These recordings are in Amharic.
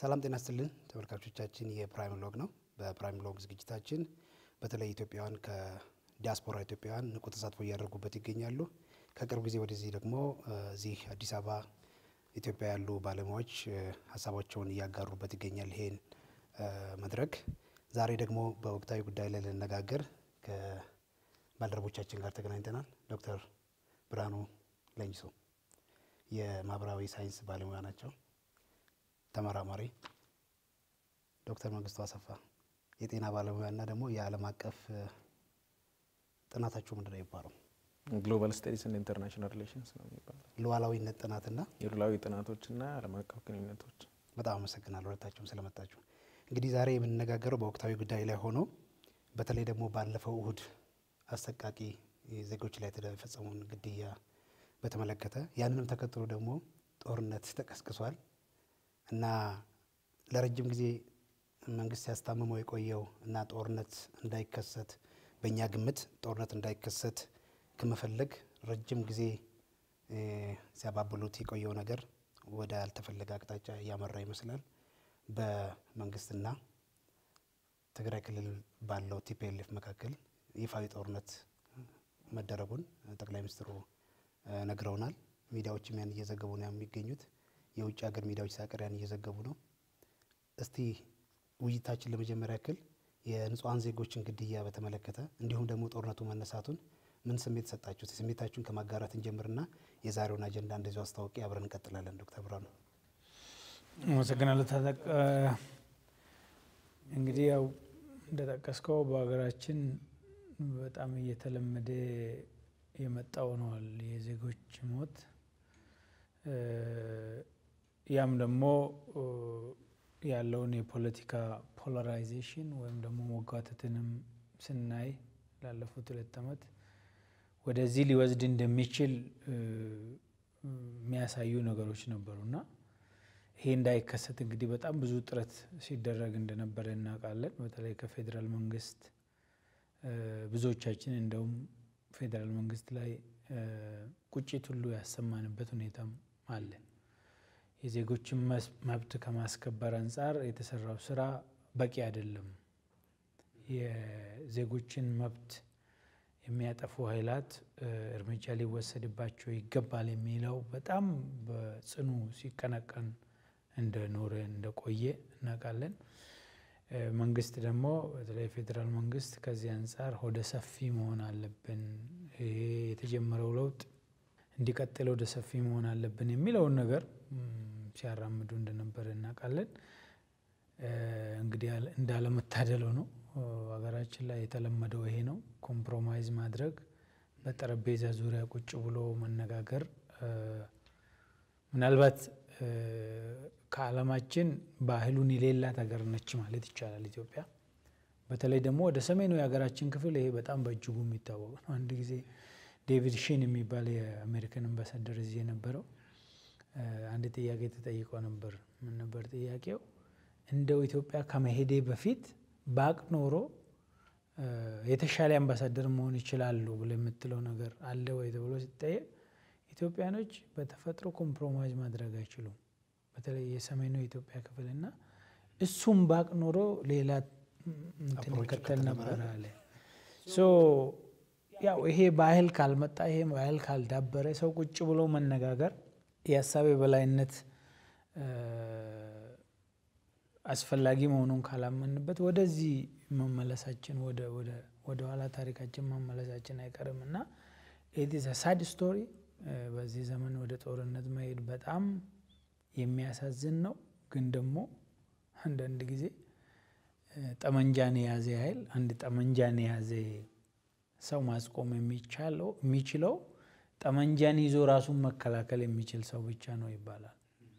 ሰላም ጤና ስጥልን ተመልካቾቻችን፣ የፕራይም ሎግ ነው። በፕራይም ሎግ ዝግጅታችን በተለይ ኢትዮጵያውያን ከዲያስፖራ ኢትዮጵያውያን ንቁ ተሳትፎ እያደረጉበት ይገኛሉ። ከቅርብ ጊዜ ወደዚህ ደግሞ እዚህ አዲስ አበባ ኢትዮጵያ ያሉ ባለሙያዎች ሀሳባቸውን እያጋሩበት ይገኛል። ይሄን መድረክ ዛሬ ደግሞ በወቅታዊ ጉዳይ ላይ ልነጋገር ከባልደረቦቻችን ጋር ተገናኝተናል። ዶክተር ብርሃኑ ለንጂሶ የማህበራዊ ሳይንስ ባለሙያ ናቸው። ተመራማሪ ዶክተር መንግስቱ አሰፋ የጤና ባለሙያና ደግሞ የዓለም አቀፍ ጥናታችሁ ምንድን ነው የሚባለው? ግሎባል ስታዲስ እና ኢንተርናሽናል ሪሌሽንስ ነው የሚባለው። ሉዓላዊነት ጥናትና የሉዓላዊ ጥናቶችና ዓለም አቀፍ ግንኙነቶች። በጣም አመሰግናለሁ ሁለታችሁም ስለመጣችሁ። እንግዲህ ዛሬ የምንነጋገረው በወቅታዊ ጉዳይ ላይ ሆኖ በተለይ ደግሞ ባለፈው እሁድ አሰቃቂ ዜጎች ላይ የተፈጸመውን ግድያ በተመለከተ ያንንም ተከትሎ ደግሞ ጦርነት ተቀስቅሷል እና ለረጅም ጊዜ መንግስት ሲያስታምመው የቆየው እና ጦርነት እንዳይከሰት በእኛ ግምት ጦርነት እንዳይከሰት ከመፈለግ ረጅም ጊዜ ሲያባብሉት የቆየው ነገር ወደ ያልተፈለገ አቅጣጫ እያመራ ይመስላል። በመንግስትና ትግራይ ክልል ባለው ቲፒኤልኤፍ መካከል ይፋዊ ጦርነት መደረጉን ጠቅላይ ሚኒስትሩ ነግረውናል። ሚዲያዎችም ያን እየዘገቡ ነው የሚገኙት። የውጭ ሀገር ሚዲያዎች ሳይቀር ያን እየዘገቡ ነው። እስቲ ውይይታችን ለመጀመሪያ ያክል የንጹሐን ዜጎችን ግድያ በተመለከተ እንዲሁም ደግሞ ጦርነቱ መነሳቱን ምን ስሜት ሰጣችሁት? ስሜታችሁን ከማጋራት እንጀምርና የዛሬውን አጀንዳ እንደዚሁ አስታውቂ አብረን እንቀጥላለን። ዶክተር ብርሃኑ አመሰግናለሁ። ታጠቅ እንግዲህ ያው እንደጠቀስከው በሀገራችን በጣም እየተለመደ የመጣ ሆነዋል የዜጎች ሞት። ያም ደግሞ ያለውን የፖለቲካ ፖላራይዜሽን ወይም ደግሞ መጓተትንም ስናይ ላለፉት ሁለት ዓመት ወደዚህ ሊወስድ እንደሚችል የሚያሳዩ ነገሮች ነበሩና ይሄ እንዳይከሰት እንግዲህ በጣም ብዙ ጥረት ሲደረግ እንደነበረ እናውቃለን። በተለይ ከፌዴራል መንግስት ብዙዎቻችን እንደውም ፌዴራል መንግስት ላይ ቁጭት ሁሉ ያሰማንበት ሁኔታም አለ። የዜጎችን መብት ከማስከበር አንጻር የተሰራው ስራ በቂ አይደለም፣ የዜጎችን መብት የሚያጠፉ ኃይላት እርምጃ ሊወሰድባቸው ይገባል የሚለው በጣም በጽኑ ሲቀነቀን እንደኖረ እንደቆየ እናውቃለን። መንግስት ደግሞ በተለይ ፌዴራል መንግስት ከዚህ አንጻር ወደ ሰፊ መሆን አለብን፣ ይሄ የተጀመረው ለውጥ እንዲቀጥል ወደ ሰፊ መሆን አለብን የሚለውን ነገር ሲያራምዱ እንደነበረ እናውቃለን። እንግዲህ እንዳለመታደለው ነው ሀገራችን ላይ የተለመደው ይሄ ነው። ኮምፕሮማይዝ ማድረግ፣ በጠረጴዛ ዙሪያ ቁጭ ብሎ መነጋገር ምናልባት ከዓለማችን ባህሉን የሌላት ሀገር ነች ማለት ይቻላል ኢትዮጵያ። በተለይ ደግሞ ወደ ሰሜኑ የሀገራችን ክፍል ይሄ በጣም በእጅጉ የሚታወቅ ነው። አንድ ጊዜ ዴቪድ ሺን የሚባል የአሜሪካን አምባሳደር እዚህ የነበረው አንድ ጥያቄ ተጠይቆ ነበር። ምን ነበር ጥያቄው? እንደው ኢትዮጵያ ከመሄዴ በፊት ባቅ ኖሮ የተሻለ አምባሳደር መሆን ይችላሉ ብሎ የምትለው ነገር አለ ወይ ተብሎ ሲጠየቅ ኢትዮጵያኖች በተፈጥሮ ኮምፕሮማይዝ ማድረግ አይችሉም። በተለይ የሰሜኑ የኢትዮጵያ ክፍልና እሱም ባቅ ኖሮ ሌላ እንትን ይከተል ነበር አለ። ያው ይሄ ባህል ካልመጣ ይሄ ባህል ካልዳበረ ሰው ቁጭ ብሎ መነጋገር የሀሳብ የበላይነት አስፈላጊ መሆኑን ካላመንበት ወደዚህ መመለሳችን ወደ ኋላ ታሪካችን መመለሳችን አይቀርም እና ኢትስ ሳድ ስቶሪ። በዚህ ዘመን ወደ ጦርነት መሄድ በጣም የሚያሳዝን ነው። ግን ደግሞ አንዳንድ ጊዜ ጠመንጃን የያዘ ኃይል አንድ ጠመንጃን የያዘ ሰው ማስቆም የሚቻለው የሚችለው ጠመንጃን ይዞ ራሱን መከላከል የሚችል ሰው ብቻ ነው ይባላል።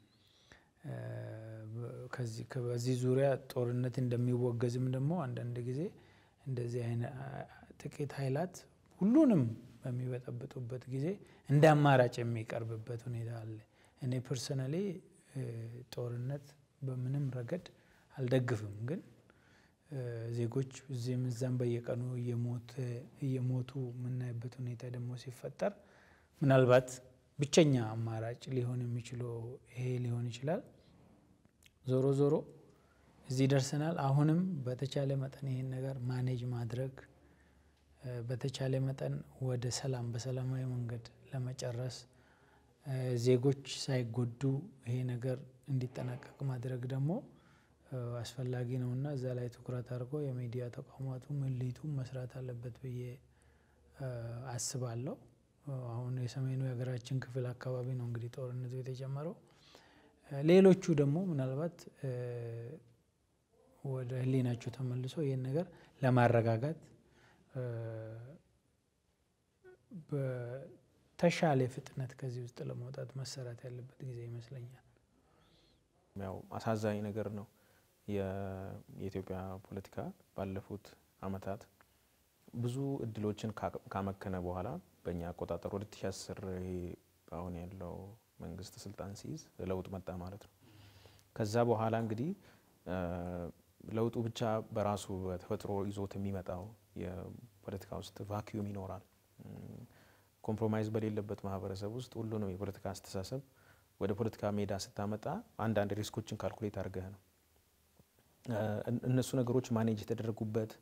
በዚህ ዙሪያ ጦርነት እንደሚወገዝም ደግሞ አንዳንድ ጊዜ እንደዚህ አይነት ጥቂት ኃይላት ሁሉንም በሚበጠብጡበት ጊዜ እንደ አማራጭ የሚቀርብበት ሁኔታ አለ። እኔ ፐርሰናሊ ጦርነት በምንም ረገድ አልደግፍም። ግን ዜጎች እዚህም እዛም በየቀኑ እየሞቱ የምናይበት ሁኔታ ደግሞ ሲፈጠር ምናልባት ብቸኛ አማራጭ ሊሆን የሚችለው ይሄ ሊሆን ይችላል። ዞሮ ዞሮ እዚህ ደርሰናል። አሁንም በተቻለ መጠን ይህን ነገር ማኔጅ ማድረግ በተቻለ መጠን ወደ ሰላም በሰላማዊ መንገድ ለመጨረስ ዜጎች ሳይጎዱ ይሄ ነገር እንዲጠናቀቅ ማድረግ ደግሞ አስፈላጊ ነው እና እዛ ላይ ትኩረት አድርጎ የሚዲያ ተቋማቱም ኤሊቱም መስራት አለበት ብዬ አስባለሁ። አሁን የሰሜኑ የሀገራችን ክፍል አካባቢ ነው እንግዲህ ጦርነቱ የተጀመረው። ሌሎቹ ደግሞ ምናልባት ወደ ሕሊናቸው ተመልሶ ይህን ነገር ለማረጋጋት በተሻለ ፍጥነት ከዚህ ውስጥ ለመውጣት መሰራት ያለበት ጊዜ ይመስለኛል። ያው አሳዛኝ ነገር ነው። የኢትዮጵያ ፖለቲካ ባለፉት አመታት ብዙ እድሎችን ካመከነ በኋላ በእኛ አቆጣጠር 2010 አሁን ያለው መንግስት ስልጣን ሲይዝ ለውጥ መጣ ማለት ነው። ከዛ በኋላ እንግዲህ ለውጡ ብቻ በራሱ በተፈጥሮ ይዞት የሚመጣው የፖለቲካ ውስጥ ቫኪዩም ይኖራል። ኮምፕሮማይዝ በሌለበት ማህበረሰብ ውስጥ ሁሉንም የፖለቲካ አስተሳሰብ ወደ ፖለቲካ ሜዳ ስታመጣ አንዳንድ ሪስኮችን ካልኩሌት አድርገህ ነው። እነሱ ነገሮች ማኔጅ የተደረጉበት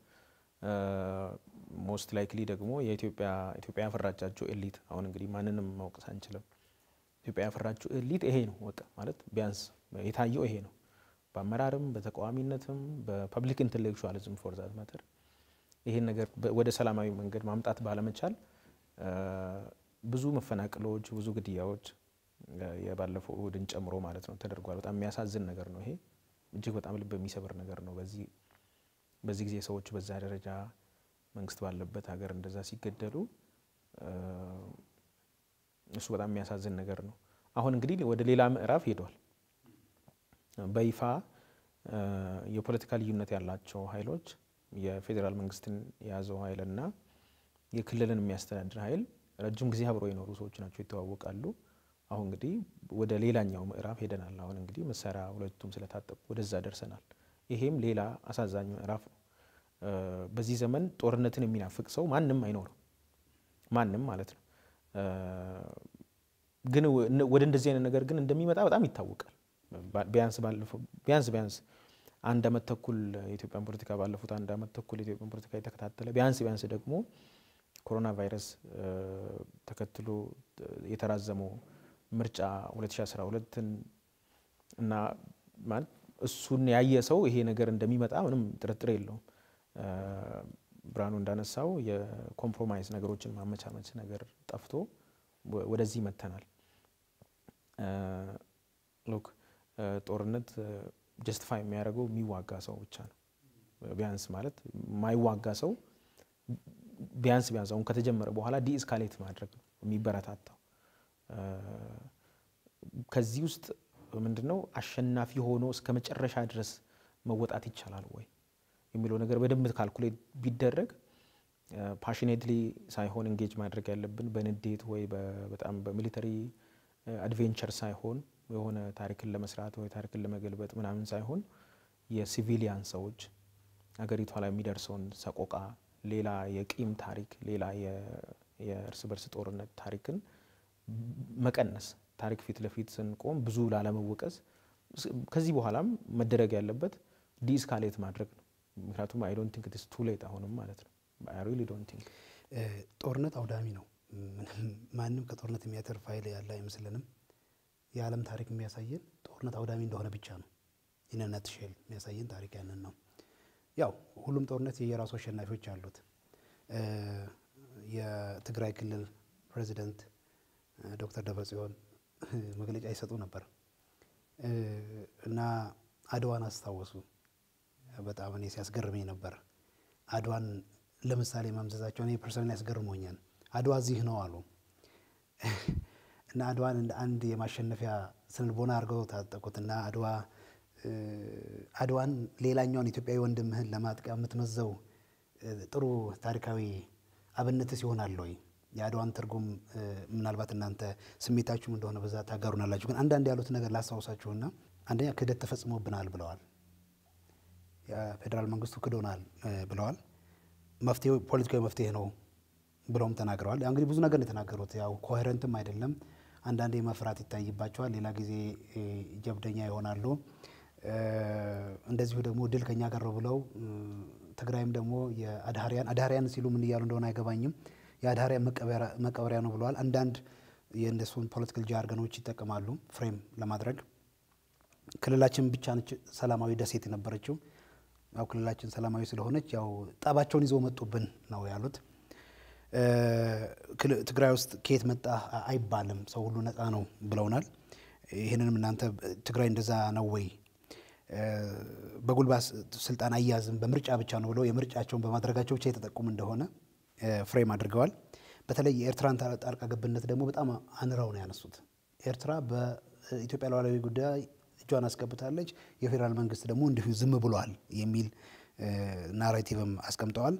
ሞስት ላይክሊ ደግሞ የኢትዮጵያ ኢትዮጵያ ያፈራቻቸው ኤሊት አሁን እንግዲህ ማንንም ማውቀስ አንችልም። ኢትዮጵያ ያፈራችው ኤሊት ይሄ ነው በቃ ማለት ቢያንስ የታየው ይሄ ነው። በአመራርም በተቃዋሚነትም በፐብሊክ ኢንቴሌክቹዋሊዝም ፎር ዛት ማተር ይሄን ነገር ወደ ሰላማዊ መንገድ ማምጣት ባለመቻል ብዙ መፈናቀሎች፣ ብዙ ግድያዎች የባለፈው እሁድን ጨምሮ ማለት ነው ተደርጓል። በጣም የሚያሳዝን ነገር ነው ይሄ እጅግ በጣም ልብ የሚሰብር ነገር ነው። በዚህ በዚህ ጊዜ ሰዎች በዛ ደረጃ መንግስት ባለበት ሀገር እንደዛ ሲገደሉ እሱ በጣም የሚያሳዝን ነገር ነው። አሁን እንግዲህ ወደ ሌላ ምዕራፍ ሄዷል። በይፋ የፖለቲካ ልዩነት ያላቸው ኃይሎች የፌዴራል መንግስትን የያዘው ኃይልና የክልልን የሚያስተዳድር ኃይል ረጅም ጊዜ አብሮ የኖሩ ሰዎች ናቸው፣ ይተዋወቃሉ። አሁን እንግዲህ ወደ ሌላኛው ምዕራፍ ሄደናል። አሁን እንግዲህ መሳሪያ ሁለቱም ስለታጠቁ ወደዛ ደርሰናል። ይሄም ሌላ አሳዛኝ ምዕራፍ ነው። በዚህ ዘመን ጦርነትን የሚናፍቅ ሰው ማንም አይኖርም፣ ማንም ማለት ነው። ግን ወደ እንደዚህ አይነት ነገር ግን እንደሚመጣ በጣም ይታወቃል። ቢያንስ ባለፈው ቢያንስ ቢያንስ አንድ አመት ተኩል የኢትዮጵያን ፖለቲካ ባለፉት አንድ አመት ተኩል የኢትዮጵያን ፖለቲካ የተከታተለ ቢያንስ ቢያንስ ደግሞ ኮሮና ቫይረስ ተከትሎ የተራዘመው ምርጫ 2012ን እና ማለት እሱን ያየ ሰው ይሄ ነገር እንደሚመጣ ምንም ጥርጥር የለውም። ብርሃኑ እንዳነሳው የኮምፕሮማይዝ ነገሮችን ማመቻመች ነገር ጠፍቶ ወደዚህ መተናል። ሉክ ጦርነት ጀስቲፋይ የሚያደርገው የሚዋጋ ሰው ብቻ ነው። ቢያንስ ማለት የማይዋጋ ሰው ቢያንስ ቢያንስ አሁን ከተጀመረ በኋላ ዲኤስካሌት ማድረግ ነው የሚበረታታው። ከዚህ ውስጥ ምንድን ነው አሸናፊ ሆኖ እስከ መጨረሻ ድረስ መወጣት ይቻላል ወይ የሚለው ነገር በደንብ ካልኩሌት ቢደረግ ፓሽኔትሊ ሳይሆን እንጌጅ ማድረግ ያለብን በንዴት ወይ በጣም በሚሊተሪ አድቬንቸር ሳይሆን የሆነ ታሪክን ለመስራት ወይ ታሪክን ለመገልበጥ ምናምን ሳይሆን የሲቪሊያን ሰዎች አገሪቷ ላይ የሚደርሰውን ሰቆቃ፣ ሌላ የቂም ታሪክ፣ ሌላ የእርስ በርስ ጦርነት ታሪክን መቀነስ ታሪክ ፊት ለፊት ስንቆም ብዙ ላለመወቀስ ከዚህ በኋላም መደረግ ያለበት ዲስካሌት ማድረግ ነው። ምክንያቱም አይ ዶንት ቲንክ ኢትስ ቱ ሌት አሁንም ማለት ነው። አይ ሪሊ ዶንት ቲንክ ጦርነት አውዳሚ ነው። ማንም ከጦርነት የሚያተርፍ ኃይል ያለ አይመስልንም። የዓለም ታሪክ የሚያሳየን ጦርነት አውዳሚ እንደሆነ ብቻ ነው። ኢነነት ሼል የሚያሳየን ታሪክ ያንን ነው። ያው ሁሉም ጦርነት የየራሱ አሸናፊዎች አሉት። የትግራይ ክልል ፕሬዚደንት ዶክተር ደብረጽዮን መግለጫ ይሰጡ ነበር እና አድዋን አስታወሱ። በጣም እኔ ሲያስገርመኝ ነበር። አድዋን ለምሳሌ ማምዘዛቸው እኔ ፐርሰናሊ ያስገርሞኛል። አድዋ እዚህ ነው አሉ እና አድዋን እንደ አንድ የማሸነፊያ ስነልቦና አድርገው ታጠቁት እና አድዋ አድዋን ሌላኛውን ኢትዮጵያዊ ወንድምህን ለማጥቃ የምትመዘው ጥሩ ታሪካዊ አብነትስ ይሆናል ወይ? የአድዋን ትርጉም ምናልባት እናንተ ስሜታችሁም እንደሆነ በዛ ታጋሩናላችሁ። ግን አንዳንድ ያሉት ነገር ላስታውሳችሁና አንደኛ ክህደት ተፈጽሞብናል ብለዋል። የፌዴራል መንግስቱ ክዶናል ብለዋል። መፍትሄው ፖለቲካዊ መፍትሄ ነው ብለውም ተናግረዋል። ያው እንግዲህ ብዙ ነገር ነው የተናገሩት። ያው ኮሄረንትም አይደለም። አንዳንዴ መፍራት ይታይባቸዋል፣ ሌላ ጊዜ ጀብደኛ ይሆናሉ። እንደዚሁ ደግሞ ድል ከኛ ጋር ነው ብለው ትግራይም ደግሞ የአድሃሪያን አድሃሪያን ሲሉ ምን እያሉ እንደሆነ አይገባኝም የአድሃሪያን መቀበሪያ ነው ብለዋል። አንዳንድ የእነሱን ፖለቲካል ጃርገኖች ይጠቀማሉ ፍሬም ለማድረግ ክልላችን ብቻ ነች ሰላማዊ ደሴት የነበረችው። ያው ክልላችን ሰላማዊ ስለሆነች ያው ጠባቸውን ይዘው መጡብን ነው ያሉት። ትግራይ ውስጥ ከየት መጣ አይባልም፣ ሰው ሁሉ ነፃ ነው ብለውናል። ይህንንም እናንተ ትግራይ እንደዛ ነው ወይ በጉልባት ስልጣን አያዝም በምርጫ ብቻ ነው ብለው የምርጫቸውን በማድረጋቸው ብቻ የተጠቁም እንደሆነ ፍሬም አድርገዋል። በተለይ የኤርትራን ጣልቃ ገብነት ደግሞ በጣም አንረው ነው ያነሱት። ኤርትራ በኢትዮጵያ ሉዓላዊ ጉዳይ እጇን አስገብታለች፣ የፌዴራል መንግስት ደግሞ እንዲሁ ዝም ብሏል የሚል ናሬቲቭም አስቀምጠዋል።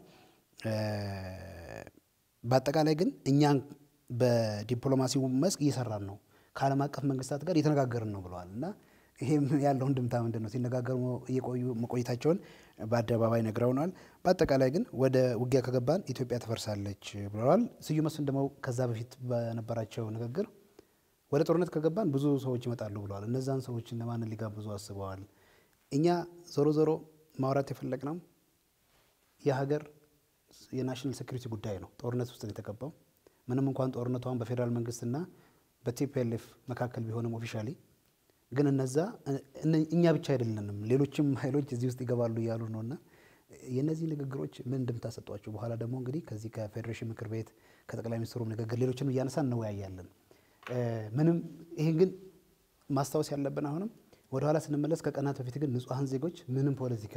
በአጠቃላይ ግን እኛን በዲፕሎማሲው መስክ እየሰራን ነው፣ ከዓለም አቀፍ መንግስታት ጋር እየተነጋገርን ነው ብለዋል እና ይሄም ያለው እንድምታ ምንድን ነው? ሲነጋገሩ እየቆዩ መቆየታቸውን በአደባባይ ነግረውናል። በአጠቃላይ ግን ወደ ውጊያ ከገባን ኢትዮጵያ ትፈርሳለች ብለዋል። ስዩም መስፍን ደግሞ ከዛ በፊት በነበራቸው ንግግር ወደ ጦርነት ከገባን ብዙ ሰዎች ይመጣሉ ብለዋል። እነዛን ሰዎች እነማንን ሊጋብዙ አስበዋል? እኛ ዞሮ ዞሮ ማውራት የፈለግነው የሀገር የናሽናል ሴኩሪቲ ጉዳይ ነው። ጦርነት ውስጥ ነው የተገባው። ምንም እንኳን ጦርነቷን በፌዴራል መንግስትና በቲፒኤልኤፍ መካከል ቢሆንም ኦፊሻሊ ግን እነዛ እኛ ብቻ አይደለንም፣ ሌሎችም ኃይሎች እዚህ ውስጥ ይገባሉ እያሉ ነው እና የእነዚህ ንግግሮች ምን እንደምታሰጧቸው በኋላ ደግሞ እንግዲህ ከዚህ ከፌዴሬሽን ምክር ቤት ከጠቅላይ ሚኒስትሩም ንግግር ሌሎችንም እያነሳ እንወያያለን። ምንም ይህን ግን ማስታወስ ያለብን አሁንም ወደኋላ ስንመለስ ከቀናት በፊት ግን ንጹሐን ዜጎች ምንም ፖለቲካ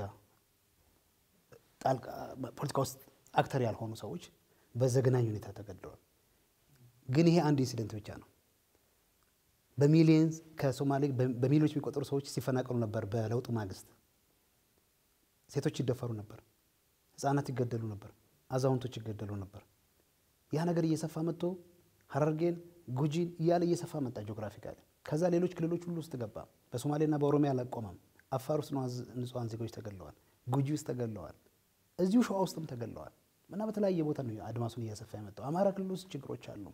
ፖለቲካ ውስጥ አክተር ያልሆኑ ሰዎች በዘግናኝ ሁኔታ ተገድለዋል። ግን ይሄ አንድ ኢንሲደንት ብቻ ነው። በሚሊየንስ ከሶማሌ በሚሊዮኖች የሚቆጠሩ ሰዎች ሲፈናቀሉ ነበር። በለውጡ ማግስት ሴቶች ይደፈሩ ነበር፣ ህፃናት ይገደሉ ነበር፣ አዛውንቶች ይገደሉ ነበር። ያ ነገር እየሰፋ መጥቶ ሀረርጌን፣ ጉጂን እያለ እየሰፋ መጣ ጂኦግራፊካሊ። ከዛ ሌሎች ክልሎች ሁሉ ውስጥ ገባ። በሶማሌና በኦሮሚያ አላቆመም። አፋር ውስጥ ንጹሐን ዜጎች ተገለዋል። ጉጂ ውስጥ ተገለዋል። እዚሁ ሸዋ ውስጥም ተገለዋል። እና በተለያየ ቦታ ነው አድማሱን እያሰፋ የመጣው። አማራ ክልል ውስጥ ችግሮች አሉ።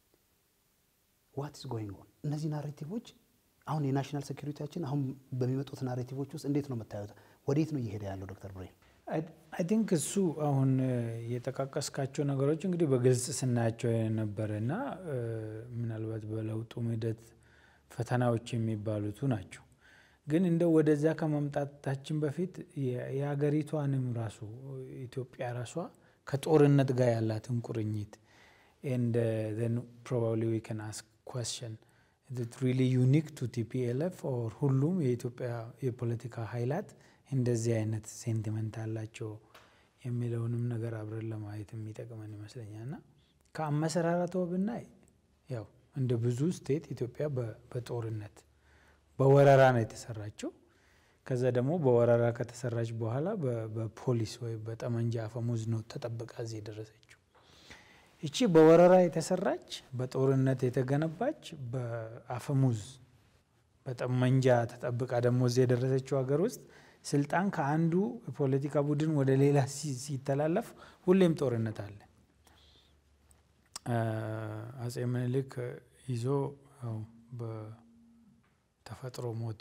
ዋት ኢዝ ጎይንግ ኦን? እነዚህ ናሬቲቮች አሁን የናሽናል ሴኩሪቲያችን አሁን በሚመጡት ናሬቲቮች ውስጥ እንዴት ነው የምታዩት? ወዴት ነው እየሄደ ያለው ዶክተር ብሬን? አይ ቲንክ እሱ አሁን የጠቃቀስካቸው ነገሮች እንግዲህ በግልጽ ስናያቸው የነበረ እና ምናልባት በለውጡ ሂደት ፈተናዎች የሚባሉቱ ናቸው። ግን እንደው ወደዛ ከመምጣታችን በፊት የሀገሪቷንም ራሱ ኢትዮጵያ ራሷ ከጦርነት ጋር ያላትን ቁርኝት ኤንድ ዘን ፕሮባብሊ ዊ ካን አስክ question is it really unique to TPLF or ሁሉም የኢትዮጵያ የፖለቲካ ኃይላት እንደዚህ አይነት ሴንቲመንት አላቸው የሚለውንም ነገር አብረን ለማየት የሚጠቅመን ይመስለኛል። እና ከአመሰራረቷ ብናይ ያው እንደ ብዙ ስቴት ኢትዮጵያ በጦርነት በወረራ ነው የተሰራችው። ከዛ ደግሞ በወረራ ከተሰራች በኋላ በፖሊስ ወይም በጠመንጃ አፈሙዝ ነው ተጠብቃ እዚህ የደረሰችው። ይቺ በወረራ የተሰራች በጦርነት የተገነባች በአፈሙዝ በጠመንጃ ተጠብቃ ደግሞ እዚህ የደረሰችው ሀገር ውስጥ ስልጣን ከአንዱ የፖለቲካ ቡድን ወደ ሌላ ሲተላለፍ ሁሌም ጦርነት አለ። አጼ ምኒልክ ይዞ በተፈጥሮ ሞት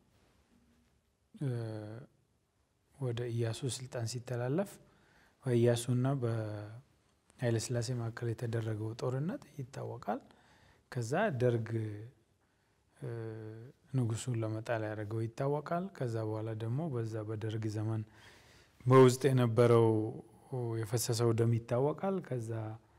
ወደ ኢያሱ ስልጣን ሲተላለፍ በኢያሱና ኃይለስላሴ መካከል የተደረገው ጦርነት ይታወቃል። ከዛ ደርግ ንጉሱን ለመጣል ያደረገው ይታወቃል። ከዛ በኋላ ደግሞ በዛ በደርግ ዘመን በውስጥ የነበረው የፈሰሰው ደም ይታወቃል። ከዛ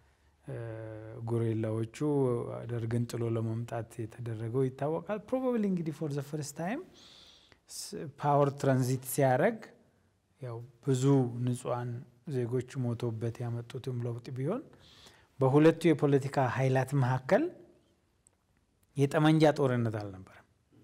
ጉሬላዎቹ ደርግን ጥሎ ለመምጣት የተደረገው ይታወቃል። ፕሮባብሊ እንግዲህ ፎር ዘ ፈርስት ታይም ፓወር ትራንዚት ሲያደርግ ያው ብዙ ንጹሐን ዜጎች ሞቶበት ያመጡትም ለውጥ ቢሆን በሁለቱ የፖለቲካ ኃይላት መካከል የጠመንጃ ጦርነት አልነበረም።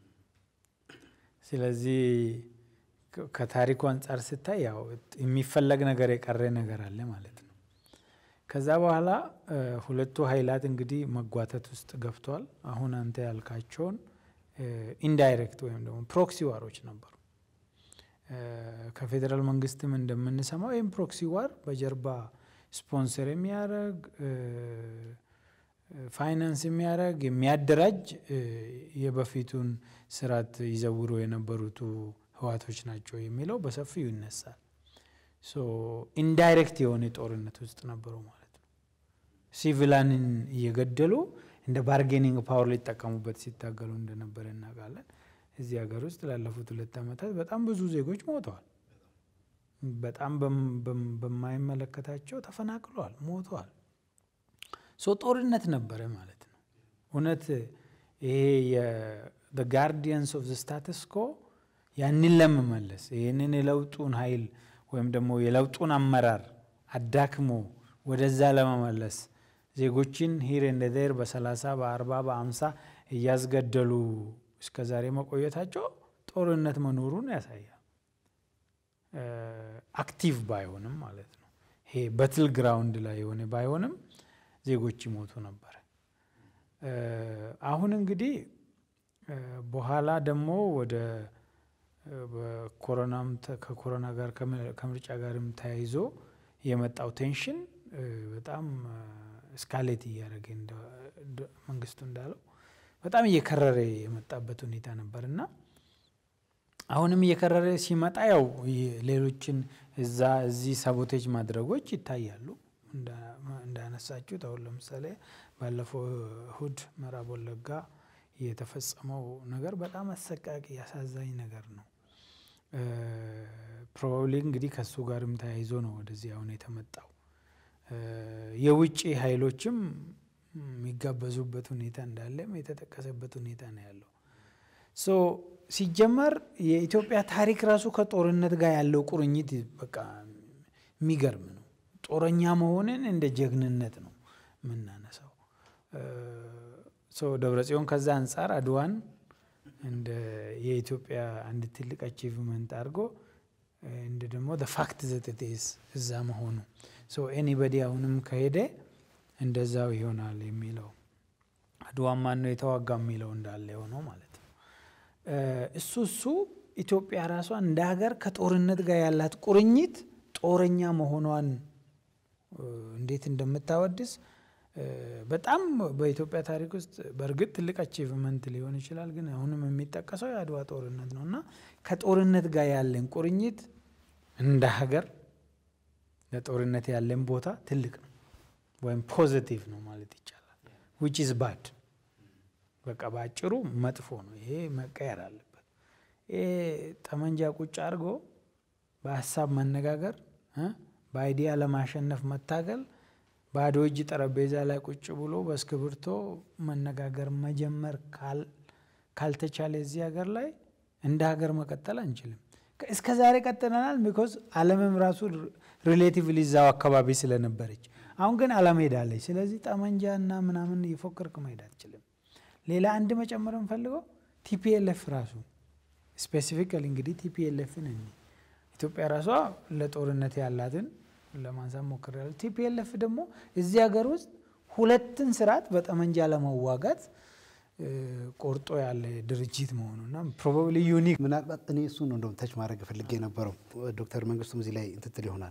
ስለዚህ ከታሪኩ አንጻር ስታይ ያው የሚፈለግ ነገር የቀረ ነገር አለ ማለት ነው። ከዛ በኋላ ሁለቱ ኃይላት እንግዲህ መጓተት ውስጥ ገብቷል። አሁን አንተ ያልካቸውን ኢንዳይሬክት ወይም ደግሞ ፕሮክሲ ዋሮች ነበሩ። ከፌዴራል መንግስትም እንደምንሰማው ይህም ፕሮክሲ ዋር በጀርባ ስፖንሰር የሚያደርግ ፋይናንስ የሚያደርግ የሚያደራጅ የበፊቱን ስርዓት ይዘውሩ የነበሩቱ ህዋቶች ናቸው የሚለው በሰፊው ይነሳል። ኢንዳይሬክት የሆነ ጦርነት ውስጥ ነበሩ ማለት ነው። ሲቪላንን እየገደሉ እንደ ባርጌኒንግ ፓወር ሊጠቀሙበት ሲታገሉ እንደነበረ እናውቃለን። እዚህ ሀገር ውስጥ ላለፉት ሁለት ዓመታት በጣም ብዙ ዜጎች ሞተዋል። በጣም በማይመለከታቸው ተፈናቅለዋል፣ ሞተዋል። ሶ ጦርነት ነበረ ማለት ነው። እውነት ይሄ ጋርዲየንስ ኦፍ ስታተስ ኮ ያንን ለመመለስ ይህንን የለውጡን ኃይል ወይም ደግሞ የለውጡን አመራር አዳክሞ ወደዛ ለመመለስ ዜጎችን ሂር እንደ ዴር በሰላሳ በአርባ በአምሳ እያስገደሉ እስከ ዛሬ መቆየታቸው ጦርነት መኖሩን ያሳያል። አክቲቭ ባይሆንም ማለት ነው። ይሄ በትል ግራውንድ ላይ የሆነ ባይሆንም ዜጎች ይሞቱ ነበረ። አሁን እንግዲህ በኋላ ደግሞ ወደ በኮሮናም ከኮሮና ጋር ከምርጫ ጋርም ተያይዞ የመጣው ቴንሽን በጣም እስካሌት እያደረገ መንግስቱ እንዳለው በጣም እየከረረ የመጣበት ሁኔታ ነበር እና አሁንም እየከረረ ሲመጣ ያው ሌሎችን እዛ እዚህ ሳቦቴጅ ማድረጎች ይታያሉ። እንዳነሳችሁት አሁን ለምሳሌ ባለፈው እሁድ ምዕራብ ወለጋ የተፈጸመው ነገር በጣም አሰቃቂ አሳዛኝ ነገር ነው። ፕሮባብሊ እንግዲህ ከሱ ጋርም ተያይዞ ነው ወደዚህ አሁን የተመጣው። የውጭ ኃይሎችም የሚጋበዙበት ሁኔታ እንዳለም የተጠቀሰበት ሁኔታ ነው ያለው። ሶ ሲጀመር የኢትዮጵያ ታሪክ ራሱ ከጦርነት ጋር ያለው ቁርኝት በቃ የሚገርም ነው። ጦረኛ መሆንን እንደ ጀግንነት ነው የምናነሳው። ደብረ ጽዮን ከዛ አንጻር አድዋን እንደ የኢትዮጵያ አንድ ትልቅ አቺቭመንት አድርጎ እንደ ደግሞ ፋክት ዘትቴስ እዛ መሆኑ ኤኒበዲ አሁንም ከሄደ እንደዛው ይሆናል የሚለው አድዋን ማን ነው የተዋጋ የሚለው እንዳለ የሆነው ማለት ነው። እሱ እሱ ኢትዮጵያ ራሷ እንደ ሀገር ከጦርነት ጋር ያላት ቁርኝት ጦረኛ መሆኗን እንዴት እንደምታወድስ በጣም በኢትዮጵያ ታሪክ ውስጥ በእርግጥ ትልቅ አቺቭመንት ሊሆን ይችላል፣ ግን አሁንም የሚጠቀሰው የአድዋ ጦርነት ነው እና ከጦርነት ጋር ያለን ቁርኝት እንደ ሀገር ለጦርነት ያለን ቦታ ትልቅ ነው ወይም ፖዘቲቭ ነው ማለት ይቻላል። ዊች ኢዝ ባድ በቃ በአጭሩ መጥፎ ነው። ይሄ መቀየር አለበት። ይሄ ጠመንጃ ቁጭ አድርጎ በሀሳብ መነጋገር፣ በአይዲያ ለማሸነፍ መታገል ባዶ እጅ ጠረጴዛ ላይ ቁጭ ብሎ በእስክብርቶ መነጋገር መጀመር ካልተቻለ እዚህ ሀገር ላይ እንደ ሀገር መቀጠል አንችልም። እስከ ዛሬ ቀጥለናል። ቢኮዝ ዓለምም ራሱ ሪሌቲቭሊ እዛው አካባቢ ስለነበረች፣ አሁን ግን ዓለም ሄዳለች። ስለዚህ ጠመንጃ እና ምናምን እየፎከርክ መሄድ አትችልም። ሌላ አንድ መጨመር የምፈልገው ቲፒኤልኤፍ ራሱ ስፔሲፊካሊ እንግዲህ ቲፒኤልኤፍን ኢትዮጵያ ራሷ ለጦርነት ያላትን ለማንሳት ሞክሬያለሁ። ቲፒኤልኤፍ ደግሞ እዚህ ሀገር ውስጥ ሁለትን ስርዓት በጠመንጃ ለመዋጋት ቆርጦ ያለ ድርጅት መሆኑና ፕሮባብሊ ዩኒክ ምናልባት እኔ እሱ ነው እንደውም ተች ማድረግ ፈልጌ የነበረው ዶክተር መንግስቱም እዚህ ላይ እንትትል ይሆናል።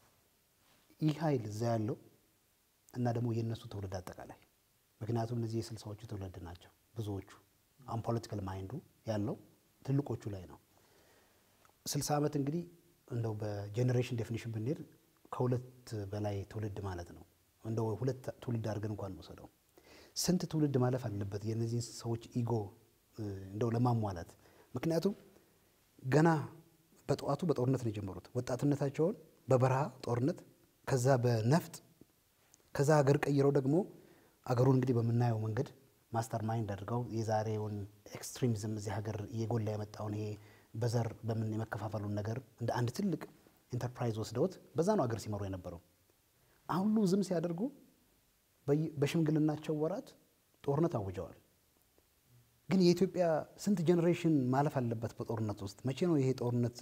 ይህ ኃይል እዛ ያለው እና ደግሞ የእነሱ ትውልድ አጠቃላይ ምክንያቱም እነዚህ የስልሳዎቹ ትውልድ ናቸው ብዙዎቹ። አሁን ፖለቲካል ማይንዱ ያለው ትልቆቹ ላይ ነው። ስልሳ ዓመት እንግዲህ እንደው በጄኔሬሽን ዴፊኒሽን ብንሄድ ከሁለት በላይ ትውልድ ማለት ነው። እንደው ሁለት ትውልድ አድርገን እንኳን እንውሰደው። ስንት ትውልድ ማለፍ አለበት የእነዚህን ሰዎች ኢጎ እንደው ለማሟላት? ምክንያቱም ገና በጠዋቱ በጦርነት ነው የጀመሩት። ወጣትነታቸውን በበረሃ ጦርነት፣ ከዛ በነፍጥ፣ ከዛ ሀገር ቀይረው ደግሞ አገሩን እንግዲህ በምናየው መንገድ ማስተር ማይንድ አድርገው የዛሬውን ኤክስትሪሚዝም እዚህ ሀገር እየጎላ የመጣውን ይሄ በዘር በምን የመከፋፈሉን ነገር እንደ አንድ ትልቅ ኢንተርፕራይዝ ወስደውት በዛ ነው አገር ሲመሩ የነበረው። አሁን ሁሉ ዝም ሲያደርጉ በሽምግልናቸው ወራት ጦርነት አውጀዋል። ግን የኢትዮጵያ ስንት ጄኔሬሽን ማለፍ አለበት በጦርነት ውስጥ? መቼ ነው ይሄ ጦርነት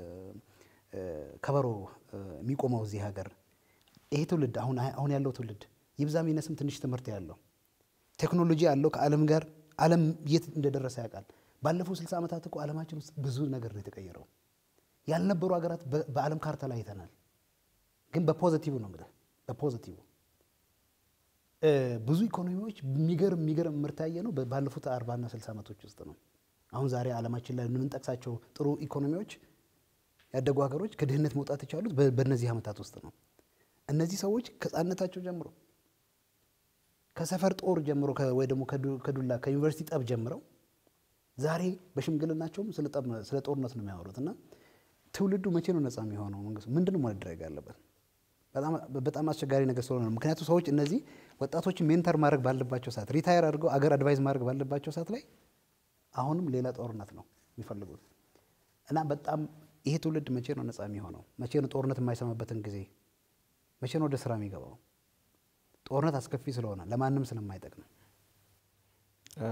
ከበሮ የሚቆመው እዚህ ሀገር? ይሄ ትውልድ አሁን አሁን ያለው ትውልድ ይብዛም ይነስም ትንሽ ትምህርት ያለው ቴክኖሎጂ ያለው ከዓለም ጋር ዓለም የት እንደደረሰ ያውቃል። ባለፉት ስልሳ ዓመታት እኮ ዓለማችን ውስጥ ብዙ ነገር ነው የተቀየረው። ያልነበሩ ሀገራት በዓለም ካርታ ላይ አይተናል። ግን በፖዘቲቭ ነው እንግዲህ በፖዘቲቭ እ፣ ብዙ ኢኮኖሚዎች የሚገርም የሚገርም ምርት ያየ ነው ባለፉት አርባና ስልሳ ዓመቶች ውስጥ ነው። አሁን ዛሬ ዓለማችን ላይ የምንጠቅሳቸው ጥሩ ኢኮኖሚዎች ያደጉ ሀገሮች ከድህነት መውጣት የቻሉት በ- በእነዚህ ዓመታት ውስጥ ነው። እነዚህ ሰዎች ከሕፃንነታቸው ጀምሮ ከሰፈር ጦር ጀምሮ ከ- ወይ ደግሞ ከዱ- ከዱላ ከዩኒቨርሲቲ ጠብ ጀምረው ዛሬ በሽምግልናቸውም ስለ ጠብ- ስለ ጦርነት ነው የሚያወሩት እና ትውልዱ መቼ ነው ነፃ የሚሆነው? መንግስቱ ምንድን ነው ማድረግ ያለበት? በጣም በጣም አስቸጋሪ ነገር ስለሆነ ነው። ምክንያቱም ሰዎች እነዚህ ወጣቶችን ሜንተር ማድረግ ባለባቸው ሰዓት፣ ሪታየር አድርገው አገር አድቫይዝ ማድረግ ባለባቸው ሰዓት ላይ አሁንም ሌላ ጦርነት ነው የሚፈልጉት እና በጣም ይሄ ትውልድ መቼ ነው ነፃ የሚሆነው? መቼ ነው ጦርነት የማይሰማበትን ጊዜ? መቼ ነው ወደ ስራ የሚገባው? ጦርነት አስከፊ ስለሆነ ለማንም ስለማይጠቅም እ፣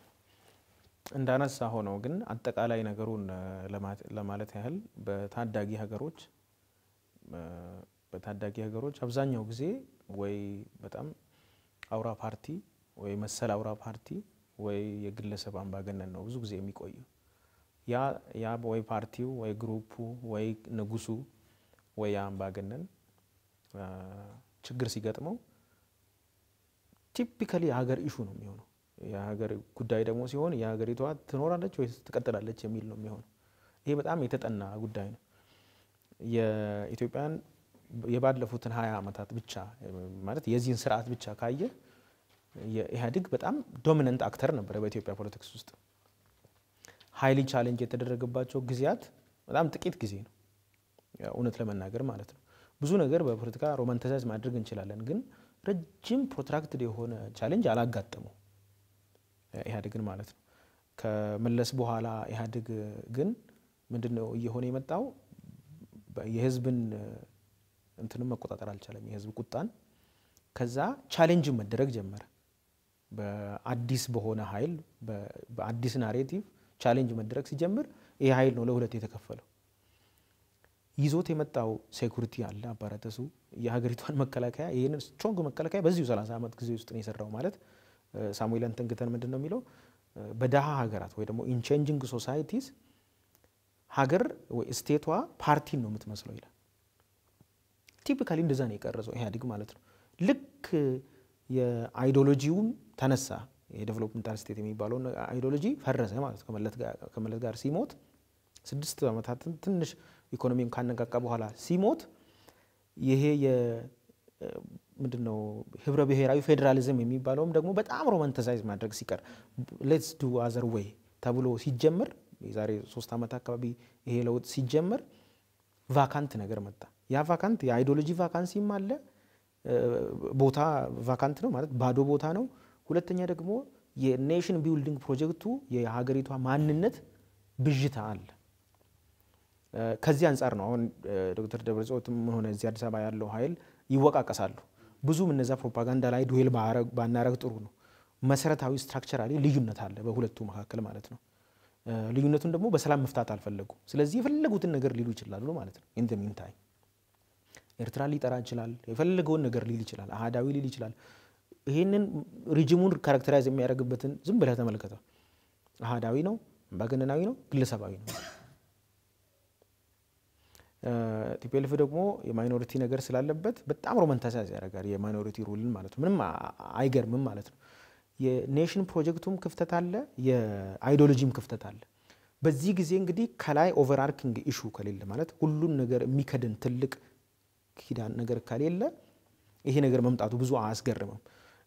እንዳነሳ ሆነው ግን አጠቃላይ ነገሩን እ፣ ለማ- ለማለት ያህል በታዳጊ ሀገሮች እ፣ በታዳጊ ሀገሮች አብዛኛው ጊዜ ወይ በጣም አውራ ፓርቲ ወይ መሰል አውራ ፓርቲ ወይ የግለሰብ አምባገነን ነው ብዙ ጊዜ የሚቆየው። ያ ያ ወይ ፓርቲው ወይ ግሩፑ ወይ ንጉሱ ወይ ያ አምባገነን እ፣ ችግር ሲገጥመው ቲፒካሊ የሀገር ኢሹ ነው የሚሆነው። የሀገር ጉዳይ ደግሞ ሲሆን የሀገሪቷ ትኖራለች ወይስ ትቀጥላለች የሚል ነው የሚሆነው። ይሄ በጣም የተጠና ጉዳይ ነው። የኢትዮጵያን የባለፉትን ሀያ ዓመታት ብቻ ማለት የዚህን ስርዓት ብቻ ካየ የኢህአዴግ በጣም ዶሚነንት አክተር ነበረ በኢትዮጵያ ፖለቲክስ ውስጥ። ሀይሊ ቻሌንጅ የተደረገባቸው ጊዜያት በጣም ጥቂት ጊዜ ነው፣ ያው እውነት ለመናገር ማለት ነው። ብዙ ነገር በፖለቲካ ሮማንቲሳይዝ ማድረግ እንችላለን፣ ግን ረጅም ፕሮትራክትድ የሆነ ቻሌንጅ አላጋጠመው ኢህአዴግን ማለት ነው። ከመለስ በኋላ ኢህአዴግ ግን ምንድን ነው እየሆነ የመጣው የህዝብን እንትንም መቆጣጠር አልቻለም፣ የህዝብ ቁጣን። ከዛ ቻሌንጅ መደረግ ጀመረ። በአዲስ በሆነ ሀይል በአዲስ ናሬቲቭ ቻሌንጅ መደረግ ሲጀምር ይህ ሀይል ነው ለሁለት የተከፈለው። ይዞት የመጣው ሴኩሪቲ አለ አባራተሱ የሀገሪቷን መከላከያ ይህንን ስትሮንግ መከላከያ በዚሁ 30 ዓመት ጊዜ ውስጥ ነው የሰራው ማለት ሳሙኤል አንተንግተን ምንድን ነው የሚለው በደሃ ሀገራት ወይ ደግሞ ኢን ቼንጂንግ ሶሳይቲስ ሀገር ወይ ስቴቷ ፓርቲን ነው የምትመስለው ይላል። ቲፒካሊ እንደዛ ነው የቀረጸው ኢህአዴግ ማለት ነው። ልክ የአይዲዮሎጂውም ተነሳ የዴቨሎፕመንታል ስቴት የሚባለውን አይዲዮሎጂ ፈረሰ ማለት ነው። ከመለስ ጋር ሲሞት ስድስት ዓመታትን ትንሽ ኢኮኖሚውን ካነቃቃ በኋላ ሲሞት ይሄ ምንድን ነው ህብረ ብሔራዊ ፌዴራሊዝም የሚባለውም ደግሞ በጣም ሮማንቲሳይዝ ማድረግ ሲቀር ሌትስ ዱ አዘር ዌይ ተብሎ ሲጀመር የዛሬ ሶስት ዓመት አካባቢ ይሄ ለውጥ ሲጀመር ቫካንት ነገር መጣ። ያ ቫካንት የአይዲዮሎጂ ቫካንሲም አለ፣ ቦታ ቫካንት ነው ማለት ባዶ ቦታ ነው። ሁለተኛ ደግሞ የኔሽን ቢልዲንግ ፕሮጀክቱ የሀገሪቷ ማንነት ብዥታ አለ። ከዚህ አንጻር ነው አሁን ዶክተር ደብረጽዮንም ሆነ እዚህ አዲስ አበባ ያለው ኃይል ይወቃቀሳሉ። ብዙም እነዛ ፕሮፓጋንዳ ላይ ዱዌል ባናረግ ጥሩ ነው። መሰረታዊ ስትራክቸራሊ ልዩነት አለ በሁለቱ መካከል ማለት ነው። ልዩነቱን ደግሞ በሰላም መፍታት አልፈለጉም። ስለዚህ የፈለጉትን ነገር ሊሉ ይችላሉ ማለት ነው። ኢን ሚን ታይም ኤርትራ ሊጠራ ይችላል፣ የፈለገውን ነገር ሊል ይችላል፣ አህዳዊ ሊል ይችላል። ይህንን ሪጅሙን ካራክተራይዝ የሚያደርግበትን ዝም ብለህ ተመልከተው። አህዳዊ ነው፣ አምባገነናዊ ነው፣ ግለሰባዊ ነው። ቲፒኤልኤፍ ደግሞ የማይኖሪቲ ነገር ስላለበት በጣም ሮማንቲሳይዝ ያደርጋል የማይኖሪቲ ሩልን ማለት ነው። ምንም አይገርምም ማለት ነው። የኔሽን ፕሮጀክቱም ክፍተት አለ፣ የአይዲዮሎጂም ክፍተት አለ። በዚህ ጊዜ እንግዲህ ከላይ ኦቨርአርኪንግ ኢሹ ከሌለ ማለት ሁሉን ነገር የሚከድን ትልቅ ኪዳን ነገር ከሌለ ይሄ ነገር መምጣቱ ብዙ አያስገርምም።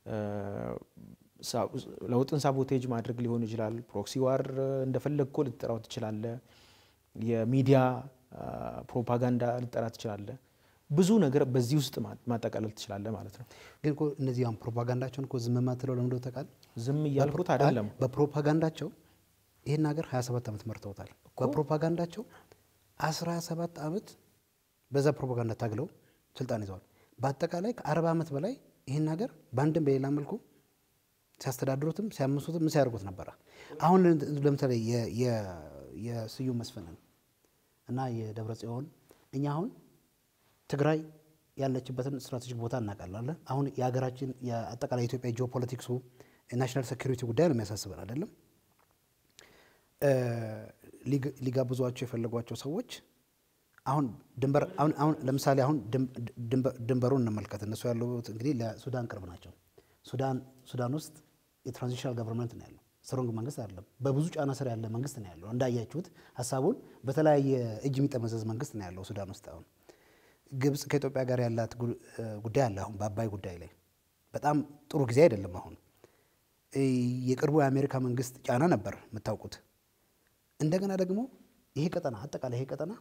ለውጥን ሳቦቴጅ ማድረግ ሊሆን ይችላል። ፕሮክሲ ዋር እንደፈለግኮ ልትጠራው ትችላለ። የሚዲያ ፕሮፓጋንዳ ልጠራ ትችላለ። ብዙ ነገር በዚህ ውስጥ ማጠቃለል ትችላለ ማለት ነው። ግን እኮ እነዚህ አሁን ፕሮፓጋንዳቸውን እኮ ዝም ማትለው ለምንድን ነው ታውቃለህ? ዝም እያልኩት አይደለም። በፕሮፓጋንዳቸው ይህን ሀገር 27 ዓመት መርተውታል። በፕሮፓጋንዳቸው 17 ዓመት በዛ ፕሮፓጋንዳ ታግለው ስልጣን ይዘዋል። በአጠቃላይ ከ40 ዓመት በላይ ይህን ሀገር በአንድም በሌላ መልኩ ሲያስተዳድሩትም ሲያምሱትም ምን ሲያደርጉት ነበረ። አሁን ለምሳሌ የስዩም መስፍንን እና የደብረ ጽዮን እኛ አሁን ትግራይ ያለችበትን ስትራቴጂክ ቦታ እናውቃለን። አሁን የሀገራችን የአጠቃላይ የኢትዮጵያ ጂኦፖለቲክሱ የናሽናል ሴኩሪቲ ጉዳይ ነው የሚያሳስበን አይደለም። ሊጋብዟቸው የፈለጓቸው ሰዎች አሁን ድንበር አሁን ለምሳሌ አሁን ድንበሩን እንመልከት። እነሱ ያሉት እንግዲህ ለሱዳን ቅርብ ናቸው። ሱዳን ሱዳን ውስጥ የትራንዚሽናል ገቨርንመንት ነው ያለው። ስትሮንግ መንግስት አይደለም። በብዙ ጫና ስር ያለ መንግስት ነው ያለው። እንዳያችሁት ሀሳቡን በተለያየ እጅ የሚጠመዘዝ መንግስት ነው ያለው ሱዳን ውስጥ አሁን ግብጽ ከኢትዮጵያ ጋር ያላት ጉዳይ አለ። አሁን በአባይ ጉዳይ ላይ በጣም ጥሩ ጊዜ አይደለም። አሁን የቅርቡ የአሜሪካ መንግስት ጫና ነበር የምታውቁት። እንደገና ደግሞ ይሄ ቀጠና አጠቃላይ ይሄ ቀጠና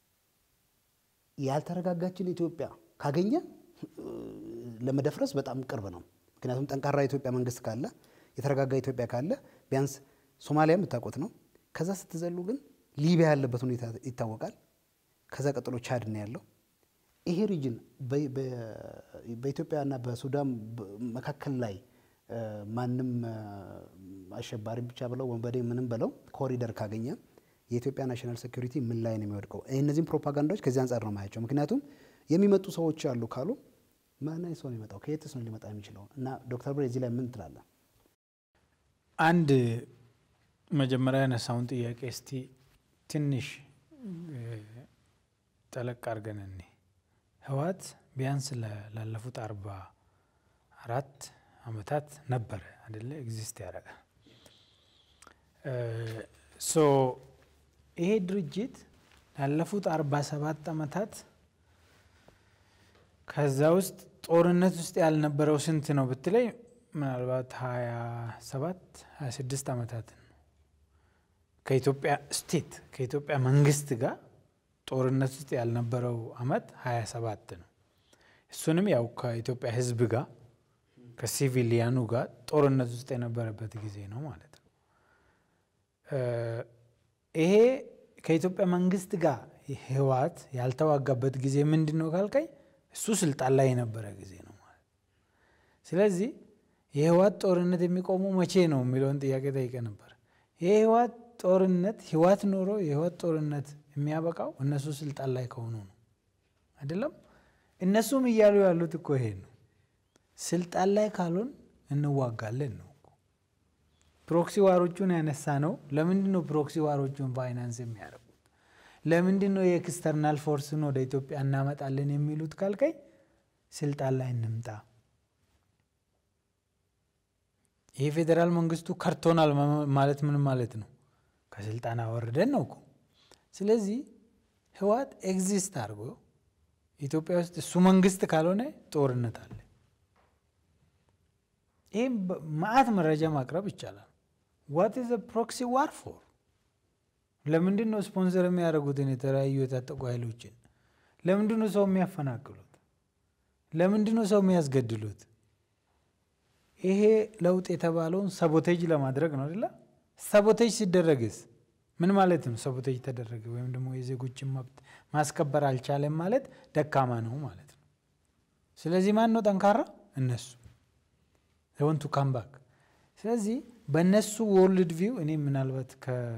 ያልተረጋጋችን ኢትዮጵያ ካገኘ ለመደፍረስ በጣም ቅርብ ነው። ምክንያቱም ጠንካራ የኢትዮጵያ መንግስት ካለ የተረጋጋ ኢትዮጵያ ካለ ቢያንስ ሶማሊያ የምታውቁት ነው። ከዛ ስትዘሉ ግን ሊቢያ ያለበት ሁኔታ ይታወቃል። ከዛ ቀጥሎ ቻድ ነው ያለው። ይሄ ሪጅን በኢትዮጵያና በሱዳን መካከል ላይ ማንም አሸባሪ ብቻ ብለው ወንበዴ ምንም ብለው ኮሪደር ካገኘ የኢትዮጵያ ናሽናል ሴኩሪቲ ምን ላይ ነው የሚወድቀው? እነዚህም ፕሮፓጋንዳዎች ከዚህ አንጻር ነው ማያቸው። ምክንያቱም የሚመጡ ሰዎች አሉ ካሉ ማን ሰው ነው የሚመጣው? ከየትስ ነው ሊመጣ የሚችለው? እና ዶክተር ብሬ እዚህ ላይ ምን ትላለህ? አንድ መጀመሪያ ያነሳውን ጥያቄ እስቲ ትንሽ ጠለቅ አድርገን እኔ ህወሓት ቢያንስ ላለፉት አርባ አራት አመታት ነበረ አደለ ኤግዚስት ያደረገ ሶ ይሄ ድርጅት ላለፉት አርባ ሰባት አመታት ከዛ ውስጥ ጦርነት ውስጥ ያልነበረው ስንት ነው ብትለይ ምናልባት ሀያ ሰባት ሀያ ስድስት አመታትን ነው ከኢትዮጵያ ስቴት ከኢትዮጵያ መንግስት ጋር ጦርነት ውስጥ ያልነበረው አመት ሀያ ሰባት ነው። እሱንም ያው ከኢትዮጵያ ህዝብ ጋር ከሲቪሊያኑ ጋር ጦርነት ውስጥ የነበረበት ጊዜ ነው ማለት ነው። ይሄ ከኢትዮጵያ መንግስት ጋር ህወሓት ያልተዋጋበት ጊዜ ምንድን ነው ካልከኝ እሱ ስልጣን ላይ የነበረ ጊዜ ነው ማለት ስለዚህ የህወሓት ጦርነት የሚቆመው መቼ ነው የሚለውን ጥያቄ ጠይቀ ነበር። የህወሓት ጦርነት ህወሓት ኖሮ የህወሓት ጦርነት የሚያበቃው እነሱ ስልጣን ላይ ከሆኑ ነው አይደለም። እነሱም እያሉ ያሉት እኮ ይሄ ነው። ስልጣን ላይ ካልሆን እንዋጋለን ነው። ፕሮክሲ ዋሮቹን ያነሳ ነው። ለምንድን ነው ፕሮክሲ ዋሮቹን ፋይናንስ የሚያደርጉት? ለምንድን ነው የኤክስተርናል ፎርስን ወደ ኢትዮጵያ እናመጣለን የሚሉት ካልከኝ ስልጣን ላይ እንምጣ። ይህ ፌዴራል መንግስቱ ከርቶናል ማለት ምን ማለት ነው? ከስልጣን አወርደን ነው እኮ። ስለዚህ ህወሓት ኤግዚስት አድርጎ ኢትዮጵያ ውስጥ እሱ መንግስት ካልሆነ ጦርነት አለ። ይህም መዓት መረጃ ማቅረብ ይቻላል። ዋት ኢዝ ፕሮክሲ ዋር ፎር? ለምንድን ነው ስፖንሰር የሚያደርጉትን የተለያዩ የታጠቁ ኃይሎችን? ለምንድን ነው ሰው የሚያፈናቅሉት? ለምንድን ነው ሰው የሚያስገድሉት? ይሄ ለውጥ የተባለውን ሰቦቴጅ ለማድረግ ነው አይደለ? ሰቦቴጅ ሲደረግስ ምን ማለት ነው? ሰቦቴጅ ተደረገ ወይም ደግሞ የዜጎችን መብት ማስከበር አልቻለም ማለት ደካማ ነው ማለት ነው። ስለዚህ ማን ነው ጠንካራ? እነሱ ወንቱ ካምባክ። ስለዚህ በእነሱ ወርልድ ቪው እኔ ምናልባት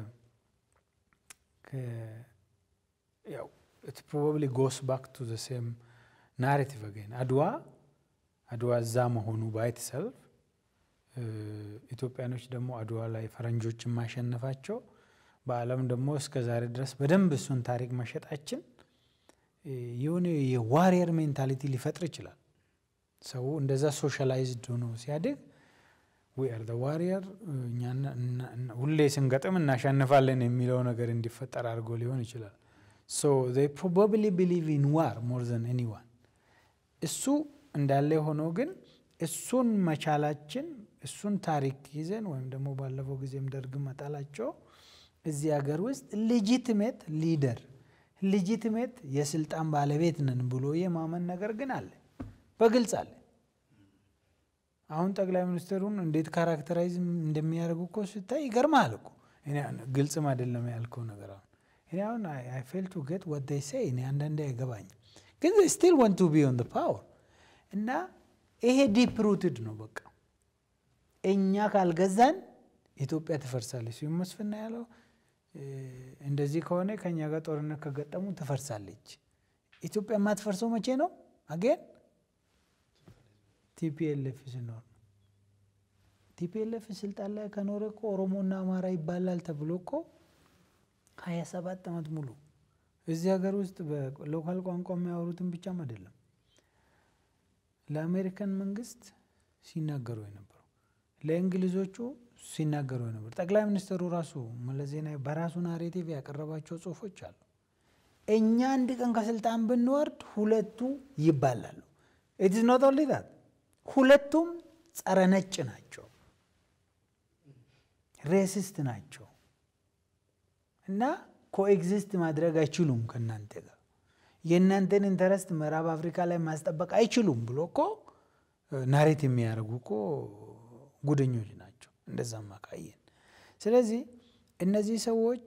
ያው ኢት ፕሮባብሊ ጎስ ባክ ቱ ዘ ሴም ናሬቲቭ አገን አድዋ አድዋ እዛ መሆኑ ባይት ሰልፍ ኢትዮጵያኖች ደግሞ አድዋ ላይ ፈረንጆችን ማሸነፋቸው በዓለም ደግሞ እስከ ዛሬ ድረስ በደንብ እሱን ታሪክ መሸጣችን የሆነ የዋሪየር ሜንታሊቲ ሊፈጥር ይችላል። ሰው እንደዛ ሶሻላይዝድ ሆኖ ሲያድግ ዊ አር ዘ ዋሪየር ሁሌ ስንገጥም እናሸንፋለን የሚለው ነገር እንዲፈጠር አድርጎ ሊሆን ይችላል። ሶ ዜይ ፕሮባብሊ ቢሊቭ ኢን ዋር ሞር ዘን ኤኒዋን እሱ እንዳለ ሆኖ ግን እሱን መቻላችን እሱን ታሪክ ይዘን ወይም ደግሞ ባለፈው ጊዜም ደርግ መጣላቸው እዚህ ሀገር ውስጥ ሌጂትሜት ሊደር ሌጂትሜት የስልጣን ባለቤት ነን ብሎ የማመን ነገር ግን አለ፣ በግልጽ አለ። አሁን ጠቅላይ ሚኒስትሩን እንዴት ካራክተራይዝ እንደሚያደርጉ እኮ ስታይ ይገርማል እኮ። ግልጽም አይደለም ያልከው ነገር አሁን እኔ አሁን አይ ፌል ቱ ጌት ወት ዴይ ሴይ እኔ አንዳንዴ አይገባኝም፣ ግን ስቲል ወንት ቱ ቢ ኦን ፓወር እና ይሄ ዲፕ ሩትድ ነው። በቃ እኛ ካልገዛን ኢትዮጵያ ትፈርሳለች። ስዩም መስፍን ያለው እንደዚህ ከሆነ ከእኛ ጋር ጦርነት ከገጠሙ ትፈርሳለች። ኢትዮጵያ የማትፈርሰው መቼ ነው? አጌን ቲፒኤልኤፍ ሲኖር ነው። ቲፒኤልኤፍ ስልጣን ላይ ከኖረ እኮ ኦሮሞና አማራ ይባላል ተብሎ እኮ ሀያ ሰባት ዓመት ሙሉ እዚህ ሀገር ውስጥ በሎካል ቋንቋ የሚያወሩትን ብቻም አይደለም ለአሜሪካን መንግስት ሲናገሩ የነበረው ለእንግሊዞቹ ሲናገሩ የነበሩ ጠቅላይ ሚኒስትሩ ራሱ መለስ ዜናዊ በራሱ ናሬቲቭ ያቀረባቸው ጽሁፎች አሉ። እኛ አንድ ቀን ከስልጣን ብንወርድ ሁለቱ ይባላሉ። ኢትስ ኖት ኦንሊ ዛት ሁለቱም ጸረ ነጭ ናቸው፣ ሬሲስት ናቸው እና ኮኤግዚስት ማድረግ አይችሉም ከእናንተ ጋር የእናንተን ኢንተረስት ምዕራብ አፍሪካ ላይ ማስጠበቅ አይችሉም ብሎ እኮ ናሬት የሚያደርጉ እኮ ጉደኞች ናቸው። እንደዛማ ካየን ስለዚህ እነዚህ ሰዎች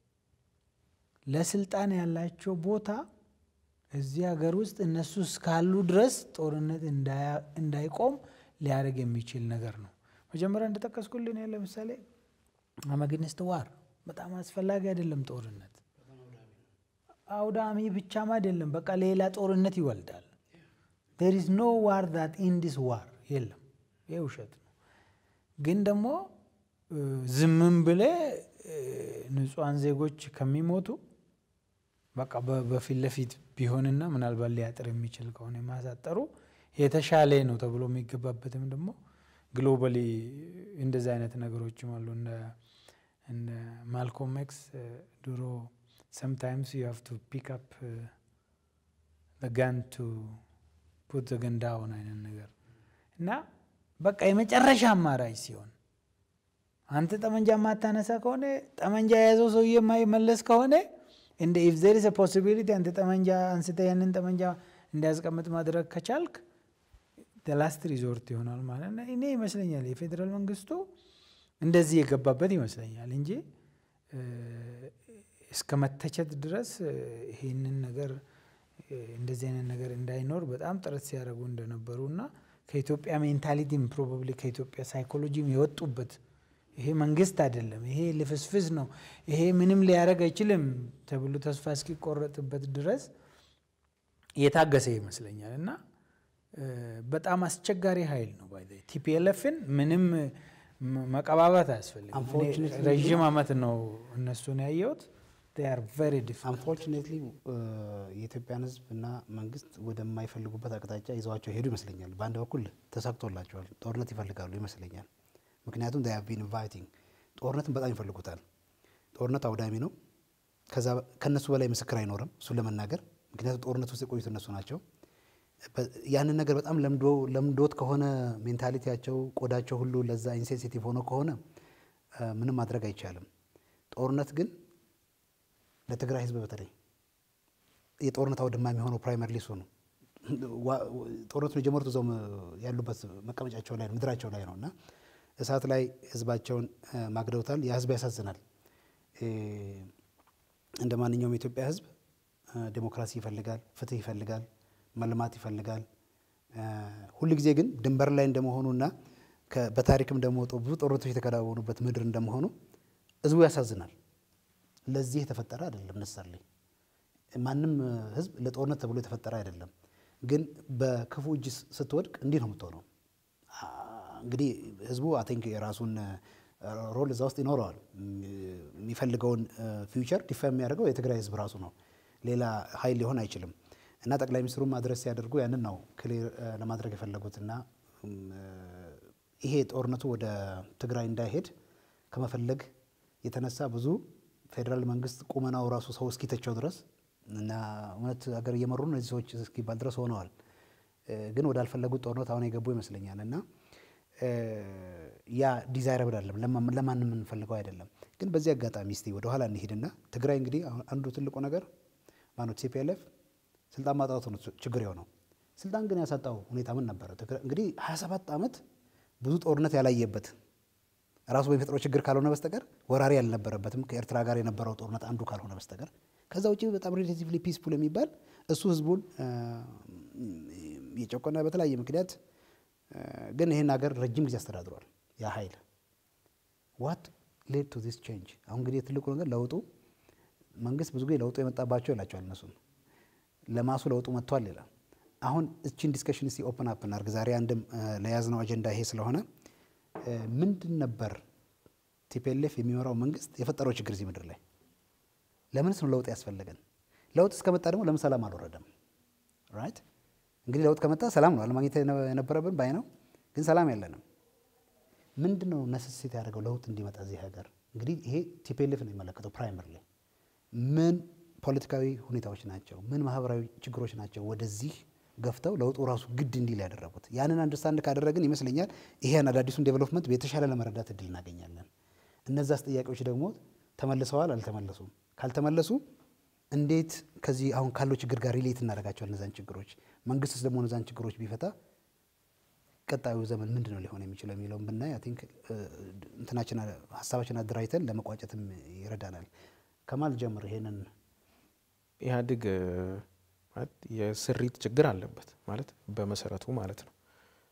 ለስልጣን ያላቸው ቦታ እዚህ ሀገር ውስጥ እነሱ እስካሉ ድረስ ጦርነት እንዳይቆም ሊያደርግ የሚችል ነገር ነው። መጀመሪያ እንደጠቀስኩልን ለምሳሌ አመግንስት ዋር በጣም አስፈላጊ አይደለም። ጦርነት አውዳሚ ብቻም አይደለም፣ በቃ ሌላ ጦርነት ይወልዳል። ዴር ኢዝ ኖ ዋር ዛት ኢንዲስ ዋር የለም። ይህ ውሸት ነው። ግን ደግሞ ዝምም ብለ ንጹሐን ዜጎች ከሚሞቱ በቃ በፊት ለፊት ቢሆንና ምናልባት ሊያጥር የሚችል ከሆነ ማሳጠሩ የተሻለ ነው ተብሎ የሚገባበትም ደግሞ ግሎባሊ እንደዚህ አይነት ነገሮችም አሉ። እንደ ማልኮም ኤክስ ድሮ ሰምታይምስ ዩ ሃቭ ቱ ፒክ አፕ ጋን ቱ ፑት ዘ ገን ዳውን አይነት ነገር እና በቃ የመጨረሻ አማራጭ ሲሆን አንተ ጠመንጃ ማታነሳ ከሆነ ጠመንጃ የያዘው ሰውዬ የማይመለስ ከሆነ እንደ ኢፍ ዜር ኢዝ ፖሲቢሊቲ አንተ ጠመንጃ አንስተ ያንን ጠመንጃ እንዲያስቀምጥ ማድረግ ከቻልክ ላስት ሪዞርት ይሆናል ማለት ነው። እኔ ይመስለኛል የፌዴራል መንግስቱ እንደዚህ የገባበት ይመስለኛል እንጂ እስከ መተቸት ድረስ ይህንን ነገር እንደዚህ አይነት ነገር እንዳይኖር በጣም ጥረት ሲያደርጉ እንደነበሩ እና ከኢትዮጵያ ሜንታሊቲም ፕሮባብሊ ከኢትዮጵያ ሳይኮሎጂም የወጡበት ይሄ መንግስት አይደለም፣ ይሄ ልፍስፍስ ነው፣ ይሄ ምንም ሊያደርግ አይችልም ተብሎ ተስፋ እስኪቆረጥበት ድረስ የታገሰ ይመስለኛል እና በጣም አስቸጋሪ ኃይል ነው። ባይ ቲፒኤልኤፍን ምንም መቀባባት አያስፈልግም። ረዥም ዓመት ነው እነሱን ያየሁት። አንፎርቹኔትሊ የኢትዮጵያን ሕዝብ እና መንግስት ወደማይፈልጉበት አቅጣጫ ይዘዋቸው ሄዱ ይመስለኛል። በአንድ በኩል ተሳክቶላቸዋል። ጦርነት ይፈልጋሉ ይመስለኛል። ምክንያቱም they have been inviting ጦርነትን በጣም ይፈልጉታል። ጦርነት አውዳሚ ነው። ከነሱ በላይ ምስክር አይኖርም እሱን ለመናገር ምክንያቱም ጦርነት ውስጥ የቆዩት እነሱ ናቸው። ያንን ነገር በጣም ለምዶት ከሆነ ሜንታሊቲያቸው፣ ቆዳቸው ሁሉ ለዛ ኢንሴንሲቲቭ ሆኖ ከሆነ ምንም ማድረግ አይቻልም። ጦርነት ግን ለትግራይ ህዝብ በተለይ የጦርነት አውድማ የሚሆነው ፕራይመሪ እሱ ነው። ጦርነቱን የጀመሩት እዛው ያሉበት መቀመጫቸው ላይ ነው፣ ምድራቸው ላይ ነው እና እሳት ላይ ህዝባቸውን ማግደውታል። ያ ህዝብ ያሳዝናል። እንደ ማንኛውም የኢትዮጵያ ህዝብ ዴሞክራሲ ይፈልጋል፣ ፍትህ ይፈልጋል፣ መልማት ይፈልጋል። ሁል ጊዜ ግን ድንበር ላይ እንደመሆኑና በታሪክም እንደመወጡ ብዙ ጦርነቶች የተከናወኑበት ምድር እንደመሆኑ ህዝቡ ያሳዝናል። ለዚህ የተፈጠረ አይደለም ነሰርሌ ማንም ህዝብ ለጦርነት ተብሎ የተፈጠረ አይደለም። ግን በክፉ እጅ ስትወድቅ እንዲህ ነው የምትሆነው። እንግዲህ ህዝቡ አይ ቲንክ የራሱን ሮል እዛ ውስጥ ይኖረዋል። የሚፈልገውን ፊውቸር ዲፋይን የሚያደርገው የትግራይ ህዝብ ራሱ ነው። ሌላ ሀይል ሊሆን አይችልም። እና ጠቅላይ ሚኒስትሩም አድረስ ሲያደርጉ ያንን ነው ክሊር ለማድረግ የፈለጉት እና ይሄ ጦርነቱ ወደ ትግራይ እንዳይሄድ ከመፈለግ የተነሳ ብዙ ፌዴራል መንግስት ቁመናው ራሱ ሰው እስኪተቸው ድረስ እና እውነት ሀገር እየመሩ ነው እነዚህ ሰዎች እስኪባል ድረስ ሆነዋል። ግን ወዳልፈለጉት ጦርነት አሁን የገቡ ይመስለኛል እና ያ ዲዛይረብል አይደለም፣ ለማንም የምንፈልገው አይደለም። ግን በዚህ አጋጣሚ እስቲ ወደኋላ እንሂድና ትግራይ እንግዲህ አንዱ ትልቁ ነገር ማነው ቲፒኤልኤፍ ስልጣን ማጣቱ ነው ችግር የሆነው። ስልጣን ግን ያሳጣው ሁኔታ ምን ነበረ? እንግዲህ 27 ዓመት ብዙ ጦርነት ያላየበት ራሱ በሚፈጥረው ችግር ካልሆነ በስተቀር ወራሪ ያልነበረበትም ከኤርትራ ጋር የነበረው ጦርነት አንዱ ካልሆነ በስተቀር ከዛ ውጭ በጣም ሪሌቲቭሊ ፒስፉል የሚባል እሱ ህዝቡን የጨቆነ በተለያየ ምክንያት ግን ይህን ሀገር ረጅም ጊዜ አስተዳድሯል። ያ ኃይል ዋት ሌድ ቱ ዚስ ቼንጅ። አሁን እንግዲህ ትልቁ ነገር ለውጡ መንግስት ብዙ ጊዜ ለውጡ የመጣባቸው ይላቸዋል እነሱን ለማሱ ለውጡ መጥቷል ይላል። አሁን እችን ዲስከሽን እስቲ ኦፕን አፕ እናድርግ። ዛሬ አንድም ለያዝነው አጀንዳ ይሄ ስለሆነ ምንድን ነበር ቲፒኤልኤፍ የሚመራው መንግስት የፈጠረው ችግር እዚህ ምድር ላይ? ለምንስ ነው ለውጥ ያስፈለገን? ለውጥ እስከመጣ ደግሞ ለምን ሰላም አልወረደም? ራይት እንግዲህ ለውጥ ከመጣ ሰላም ነው አለማግኘት የነበረብን ባይ ነው። ግን ሰላም የለንም። ምንድን ነው ነሰሴት ያደርገው ለውጥ እንዲመጣ እዚህ ሀገር? እንግዲህ ይሄ ቲፒኤልኤፍ ነው የሚመለከተው ፕራይመር ላይ ምን ፖለቲካዊ ሁኔታዎች ናቸው፣ ምን ማህበራዊ ችግሮች ናቸው ወደዚህ ገፍተው ለውጡ ራሱ ግድ እንዲል ያደረጉት። ያንን አንደርስታንድ ካደረግን ይመስለኛል ይሄን አዳዲሱን ዴቨሎፕመንት የተሻለ ለመረዳት እድል እናገኛለን። እነዛስ ጥያቄዎች ደግሞ ተመልሰዋል አልተመለሱም? ካልተመለሱ እንዴት ከዚህ አሁን ካለው ችግር ጋር ሪሌት እናደርጋቸዋል እነዛን ችግሮች? መንግስትስ ደግሞ እነዛን ችግሮች ቢፈታ ቀጣዩ ዘመን ምንድን ነው ሊሆን የሚችለው የሚለውን ብናይ አይ ቲንክ እንትናችን ሀሳባችን አደራጅተን ለመቋጨትም ይረዳናል። ከማል ጀምር ይሄንን ኢህአዴግ ማለት የስሪት ችግር አለበት ማለት በመሰረቱ ማለት ነው።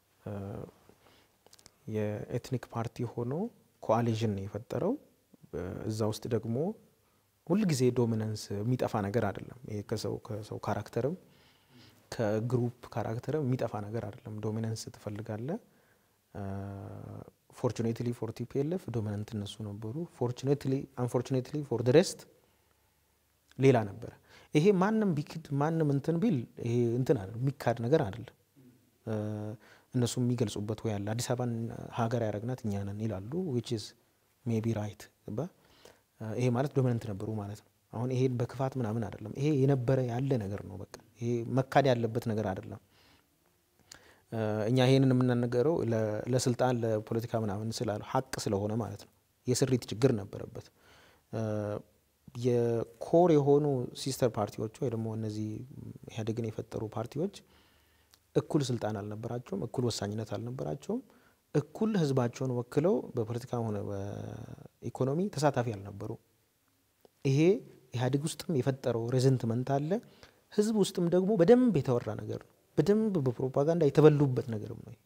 የኤትኒክ ፓርቲ ሆኖ ኮአሊዥን ነው የፈጠረው። እዛ ውስጥ ደግሞ ሁልጊዜ ዶሚናንስ የሚጠፋ ነገር አይደለም። ይሄ ከሰው ከሰው ካራክተርም ከግሩፕ ካራክተርም የሚጠፋ ነገር አይደለም። ዶሚናንስ ትፈልጋለ። ፎርቹኔትሊ ፎር ቲፒኤልኤፍ ዶሚናንት እነሱ ነበሩ። ፎርቹኔትሊ አንፎርቹኔትሊ ፎር ደ ሬስት ሌላ ነበረ። ይሄ ማንም ቢክድ ማንም እንትን ቢል ይሄ እንትን አይደለም የሚካድ ነገር አይደለም። እነሱ የሚገልጹበት ወይ አለ አዲስ አበባን ሀገር ያደረግናት እኛ ነን ይላሉ። ዊች ኢዝ ሜቢ ራይት ይሄ ማለት ዶሚናንት ነበሩ ማለት ነው። አሁን ይሄ በክፋት ምናምን አይደለም። ይሄ የነበረ ያለ ነገር ነው። በቃ ይሄ መካድ ያለበት ነገር አይደለም። እኛ ይሄንን የምናነገረው ለስልጣን ለፖለቲካ ምናምን ስላለ ሀቅ ስለሆነ ማለት ነው። የስሪት ችግር ነበረበት። የኮር የሆኑ ሲስተር ፓርቲዎች ወይ ደግሞ እነዚህ ኢህአዴግን የፈጠሩ ፓርቲዎች እኩል ስልጣን አልነበራቸውም፣ እኩል ወሳኝነት አልነበራቸውም፣ እኩል ህዝባቸውን ወክለው በፖለቲካ ሆነ በኢኮኖሚ ተሳታፊ አልነበሩ። ይሄ ኢህአዴግ ውስጥም የፈጠረው ሬዘንትመንት አለ። ህዝብ ውስጥም ደግሞ በደንብ የተወራ ነገር ነው። በደንብ በፕሮፓጋንዳ የተበሉበት ነገርም ነው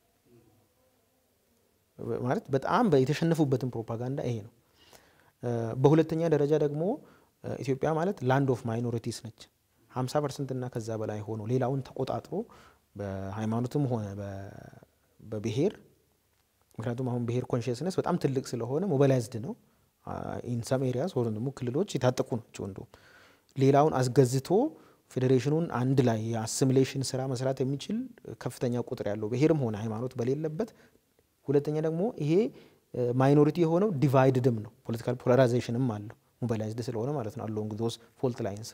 ማለት በጣም የተሸነፉበትን ፕሮፓጋንዳ ይሄ ነው። በሁለተኛ ደረጃ ደግሞ ኢትዮጵያ ማለት ላንድ ኦፍ ማይኖሪቲስ ነች። 50 ፐርሰንት እና ከዛ በላይ ሆኖ ሌላውን ተቆጣጥሮ በሃይማኖትም ሆነ በብሔር ምክንያቱም አሁን ብሔር ኮንሽስነስ በጣም ትልቅ ስለሆነ ሞባላይዝድ ነው። ኢንሰም ኤሪያስ ወይም ደግሞ ክልሎች የታጠቁ ናቸው። እንዲሁም ሌላውን አስገዝቶ ፌዴሬሽኑን አንድ ላይ የአሲሚሌሽን ስራ መስራት የሚችል ከፍተኛ ቁጥር ያለው ብሔርም ሆነ ሃይማኖት በሌለበት፣ ሁለተኛ ደግሞ ይሄ ማይኖሪቲ የሆነው ዲቫይድድም ነው። ፖለቲካል ፖላራይዜሽንም አለው ሞባላይዝድ ስለሆነ ማለት ነው። አሎንግ ዞስ ፎልት ላይንስ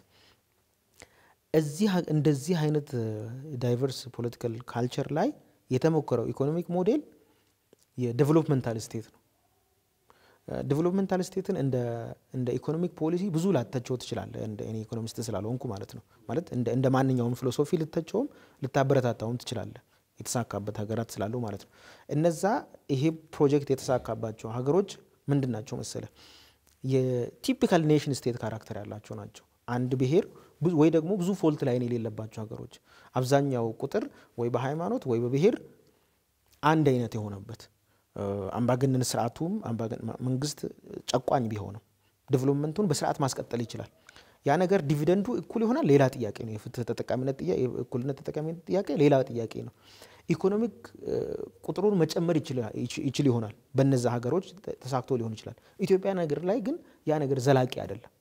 እዚህ እንደዚህ አይነት ዳይቨርስ ፖለቲካል ካልቸር ላይ የተሞከረው ኢኮኖሚክ ሞዴል የዴቨሎፕመንታል ስቴት ነው። ዴቨሎፕመንታል ስቴትን እንደ ኢኮኖሚክ ፖሊሲ ብዙ ላተቸው ትችላለህ። እንደ እኔ ኢኮኖሚስት ስላልሆንኩ ማለት ነው። ማለት እንደ ማንኛውም ፊሎሶፊ ልተቸውም ልታበረታታውም ትችላለህ። የተሳካበት ሀገራት ስላለው ማለት ነው። እነዛ ይሄ ፕሮጀክት የተሳካባቸው ሀገሮች ምንድን ናቸው መሰለ? የቲፒካል ኔሽን ስቴት ካራክተር ያላቸው ናቸው። አንድ ብሔር ወይ ደግሞ ብዙ ፎልት ላይን የሌለባቸው ሀገሮች አብዛኛው ቁጥር ወይ በሃይማኖት ወይ በብሔር አንድ አይነት የሆነበት አምባገነን ስርዓቱም መንግስት ጨቋኝ ቢሆንም ዴቨሎፕመንቱን በስርዓት ማስቀጠል ይችላል። ያ ነገር ዲቪደንዱ እኩል ይሆናል፣ ሌላ ጥያቄ ነው። የፍትህ ተጠቃሚነት ጥያቄ፣ የእኩልነት ተጠቃሚነት ጥያቄ ሌላ ጥያቄ ነው። ኢኮኖሚክ ቁጥሩን መጨመር ይችል ይሆናል። በነዛ ሀገሮች ተሳክቶ ሊሆን ይችላል። ኢትዮጵያ ነገር ላይ ግን ያ ነገር ዘላቂ አይደለም።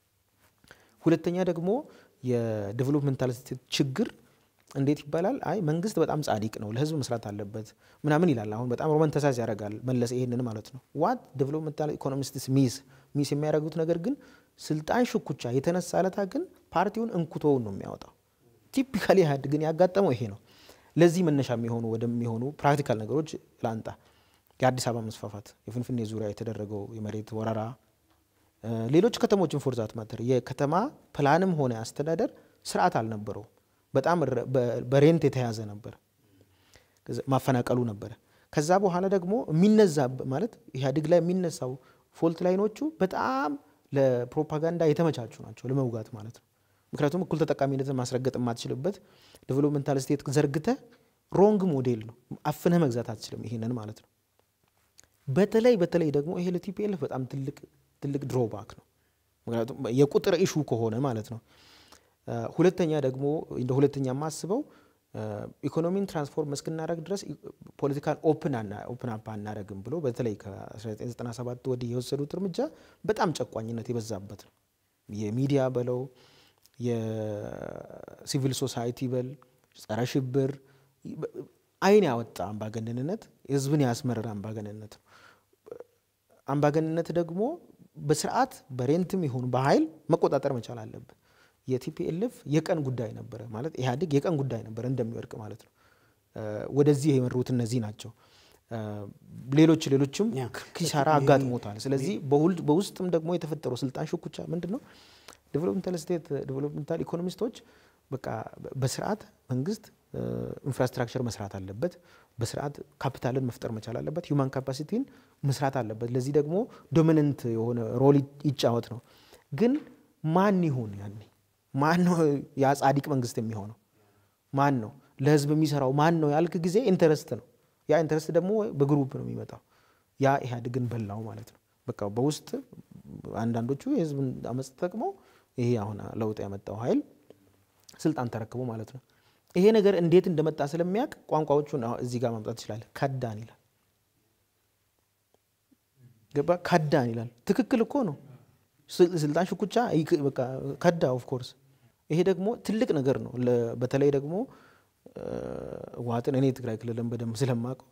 ሁለተኛ ደግሞ የዴቨሎፕመንታል ስቴት ችግር እንዴት ይባላል? አይ መንግስት በጣም ጻዲቅ ነው፣ ለህዝብ መስራት አለበት ምናምን ይላል። አሁን በጣም ሮማንተሳይዝ ያደርጋል መለስ ይሄንን ማለት ነው። ዋት ዴቨሎፕመንታል ኢኮኖሚስትስ ሚስ ሚስ የሚያደርጉት ነገር ግን ስልጣን ሽኩቻ የተነሳ ለታ ግን ፓርቲውን እንኩቶውን ነው የሚያወጣው። ቲፒካሊ ኢህአዴግ ግን ያጋጠመው ይሄ ነው። ለዚህ መነሻ የሚሆኑ ወደሚሆኑ ፕራክቲካል ነገሮች ላንጣ። የአዲስ አበባ መስፋፋት፣ የፍንፍኔ ዙሪያ የተደረገው የመሬት ወረራ፣ ሌሎች ከተሞችን ፎርዛት ማተር የከተማ ፕላንም ሆነ አስተዳደር ስርዓት አልነበረው። በጣም በሬንት የተያዘ ነበር። ማፈናቀሉ ነበረ። ከዛ በኋላ ደግሞ የሚነዛ ማለት ኢህአዴግ ላይ የሚነሳው ፎልት ላይኖቹ በጣም ለፕሮፓጋንዳ የተመቻቹ ናቸው፣ ለመውጋት ማለት ነው። ምክንያቱም እኩል ተጠቃሚነትን ማስረገጥ የማትችልበት ዴቨሎፕመንታል ስቴት ዘርግተህ ሮንግ ሞዴል ነው፣ አፍነህ መግዛት አትችልም። ይሄንን ማለት ነው። በተለይ በተለይ ደግሞ ይሄ ለቲፒኤልኤፍ በጣም ትልቅ ትልቅ ድሮባክ ነው። ምክንያቱም የቁጥር ኢሹ ከሆነ ማለት ነው። ሁለተኛ ደግሞ እንደ ሁለተኛ የማስበው ኢኮኖሚን ትራንስፎርም እስክናደረግ ድረስ ፖለቲካል ኦፕን አፕ አናደረግም ብሎ በተለይ ከ1997 ወዲህ የወሰዱት እርምጃ በጣም ጨቋኝነት የበዛበት ነው። የሚዲያ በለው የሲቪል ሶሳይቲ በል ጸረ ሽብር አይን ያወጣ አምባገነንነት፣ ህዝብን ያስመረረ አምባገነንነት ነው። አምባገነንነት ደግሞ በስርዓት በሬንትም ይሁን በኃይል መቆጣጠር መቻል አለብን። የቲፒኤልኤፍ የቀን ጉዳይ ነበረ ማለት ኢህአዴግ የቀን ጉዳይ ነበረ እንደሚወድቅ ማለት ነው። ወደዚህ የመሩት እነዚህ ናቸው። ሌሎች ሌሎችም ያ። ኪሳራ አጋጥሞታል። ስለዚህ በሁል- በውስጥም ደግሞ የተፈጠረው ስልጣን ሽኩቻ ምንድን ነው? ዴቨሎፕመንታል ስቴት ዴቨሎፕመንታል ኢኮኖሚስቶች በቃ በስርዓት መንግስት ኢንፍራስትራክቸር መስራት አለበት። በስርዓት ካፒታልን መፍጠር መቻል አለበት። ሂውማን ካፓሲቲን መስራት አለበት። ለዚህ ደግሞ ዶሚነንት የሆነ ሮል ይጫወት ነው። ግን ማን ይሁን ያኔ ማን ነው ያ ጻዲቅ መንግስት የሚሆነው? ማን ነው ለህዝብ የሚሰራው? ማን ነው ያልክ ጊዜ ኢንተረስት ነው። ያ ኢንተረስት ደግሞ በግሩፕ ነው የሚመጣው። ያ ኢህአዴግን በላው ማለት ነው። በቃ በውስጥ አንዳንዶቹ የህዝብን አመፅ ተጠቅመው ይሄ አሁን ለውጥ ያመጣው ኃይል ስልጣን ተረክቦ ማለት ነው። ይሄ ነገር እንዴት እንደመጣ ስለሚያውቅ ቋንቋዎቹን አሁን እዚህ ጋር ማምጣት ይችላል። ከዳን ይላል። ገባ ከዳን ይላል። ትክክል እኮ ነው። ስል- ስልጣን ሽኩቻ ይክ- በቃ ከዳ ኦፍ ኮርስ። ይሄ ደግሞ ትልቅ ነገር ነው። ለ- በተለይ ደግሞ ህወሓትን እኔ ትግራይ ክልልን በደንብ ስለማውቀው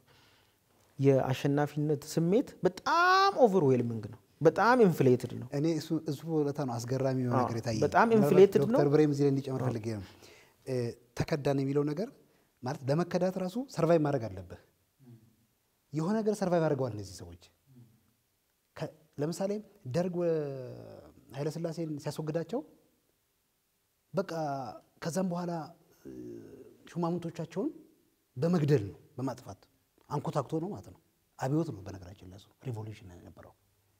የአሸናፊነት ስሜት በጣም ኦቨርዌልሚንግ ነው። በጣም ኢንፍሌትድ ነው። እኔ እሱ እሱ ቦታ ነው አስገራሚ የሆነ አዎ፣ ነገር የታየ በጣም inflated ነው። ዶክተር ብሬም እዚህ ላይ እንዲጨምር ፈልጌ ነው እ፣ ተከዳን የሚለው ነገር ማለት ለመከዳት ራሱ ሰርቫይቭ ማድረግ አለብህ። የሆነ ነገር ሰርቫይቭ አድርገዋል እነዚህ ሰዎች። ከ- ለምሳሌ ደርግ ወ- ኃይለስላሴን ሲያስወግዳቸው በቃ ከዛም በኋላ እ፣ ሹማምንቶቻቸውን በመግደል ነው በማጥፋት አንኮታክቶ ነው ማለት ነው። አብዮት ነው በነገራችን ላይ እሱ ሪቮሉሽን ነው የነበረው።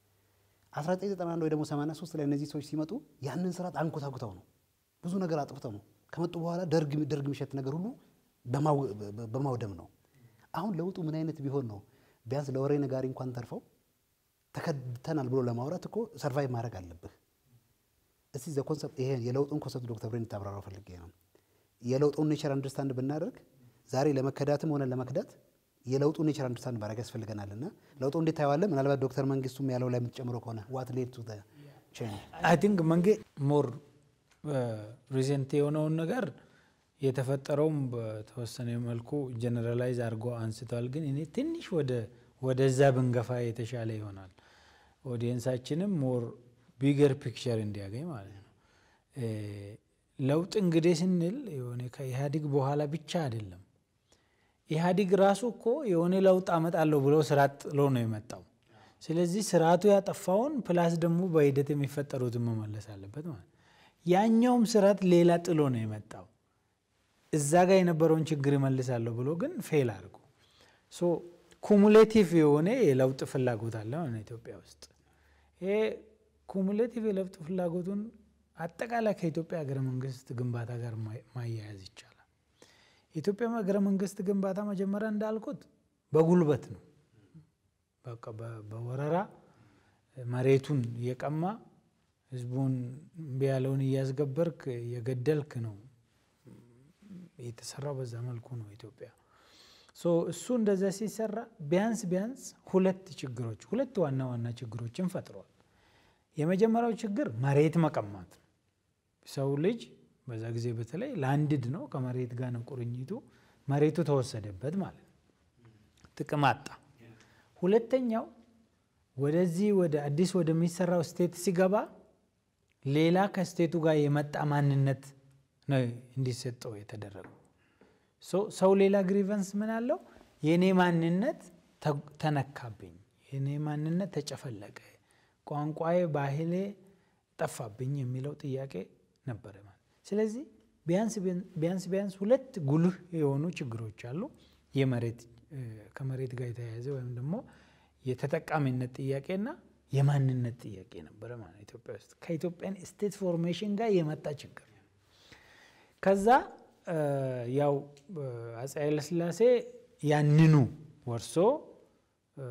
1991 ወይ ደግሞ 83 ላይ እነዚህ ሰዎች ሲመጡ ያንን ስርዓት አንኮታኩተው ነው ብዙ ነገር አጥፍተው ነው ከመጡ በኋላ ደርግ ደርግ የሚሸት ነገር ሁሉ በማው- በ- በማውደም ነው። አሁን ለውጡ ምን አይነት ቢሆን ነው ቢያንስ ለወሬ ነጋሪ እንኳን ተርፈው ተከድተናል ብሎ ለማውራት እኮ ሰርቫይቭ ማድረግ አለብህ። እስቲ ዘ ኮንሰፕት ይሄ የለውጡን ኮንሰፕት ዶክተር ብሬን ታብራራው ፈልጌ ነው። የለውጡን ኔቸር አንደርስታንድ ብናደርግ ዛሬ ለመከዳትም ሆነ ለመክዳት የለውጡን ኔቸር አንደርስታንድ ማድረግ ያስፈልገናል። እና ለውጡ እንዴት ታየዋለህ? ምናልባት ዶክተር መንግስቱም ያለው ላይ የምትጨምረው ከሆነ ዋት ሌድ ቱ ቼንጅ አይ ቲንክ መንጌ ሞር ሪሴንት የሆነውን ነገር የተፈጠረውም በተወሰነ መልኩ ጀነራላይዝ አድርጎ አንስተዋል። ግን እኔ ትንሽ ወደ ወደዛ ብንገፋ የተሻለ ይሆናል። ኦዲየንሳችንም ሞር ቢገር ፒክቸር እንዲያገኝ ማለት ነው። እ፣ ለውጥ እንግዲህ ስንል የሆነ ከኢህአዴግ በኋላ ብቻ አይደለም። ኢህአዴግ ራሱ እኮ የሆነ ለውጥ አመጣለሁ ብሎ ስርዓት ጥሎ ነው የመጣው። ስለዚህ ስርዓቱ ያጠፋውን ፕላስ ደግሞ በሂደት የሚፈጠሩትን መመለስ አለበት ማለት ነው። ያኛውም ስርዓት ሌላ ጥሎ ነው የመጣው። እዛ ጋር የነበረውን ችግር ይመልሳለሁ ብሎ ግን ፌል አድርጎ ሶ ኩሙሌቲቭ የሆነ የለውጥ ፍላጎት አለ ማለት ነው ኢትዮጵያ ውስጥ። ይሄ ኩሙሌቲቭ የለውጥ ፍላጎቱን አጠቃላይ ከኢትዮጵያ ሀገረ መንግስት ግንባታ ጋር ማ- ማያያዝ ይቻላል። የኢትዮጵያ ሀገረ መንግስት ግንባታ መጀመሪያ እንዳልኩት በጉልበት ነው። በቃ በ- በወረራ መሬቱን እየቀማ ህዝቡን እምቢ ያለውን እያስገበርክ እየገደልክ ነው የተሰራው። በዛ መልኩ ነው ኢትዮጵያ። ሶ እሱ እንደዛ ሲሰራ ቢያንስ ቢያንስ ሁለት ችግሮች ሁለት ዋና ዋና ችግሮችን ፈጥሯል። የመጀመሪያው ችግር መሬት መቀማት ነው። ሰው ልጅ በዛ ጊዜ በተለይ ላንድድ ነው፣ ከመሬት ጋር ነው ቁርኝቱ። መሬቱ ተወሰደበት ማለት ነው፣ ጥቅም አጣ። ሁለተኛው ወደዚህ ወደ አዲስ ወደሚሰራው ስቴት ሲገባ ሌላ ከስቴቱ ጋር የመጣ ማንነት ነው እንዲሰጠው የተደረገው። ሶ- ሰው ሌላ ግሪቨንስ ምን አለው? የእኔ ማንነት ተ- ተነካብኝ፣ የእኔ ማንነት ተጨፈለቀ፣ ቋንቋዬ፣ ባህሌ ጠፋብኝ የሚለው ጥያቄ ነበረ ማለት። ስለዚህ ቢያንስ ቢያንስ ቢያንስ ሁለት ጉልህ የሆኑ ችግሮች አሉ። የመሬት እ፣ ከመሬት ጋር የተያያዘ ወይም ደግሞ የተጠቃሚነት ጥያቄና የማንነት ጥያቄ ነበረ ማለት ነው ኢትዮጵያ ውስጥ ከኢትዮጵያን ስቴት ፎርሜሽን ጋር የመጣ ችግር ነው። ከዛ እ፣ ያው እ፣ አፄ ኃይለሥላሴ ያንኑ ወርሶ እ፣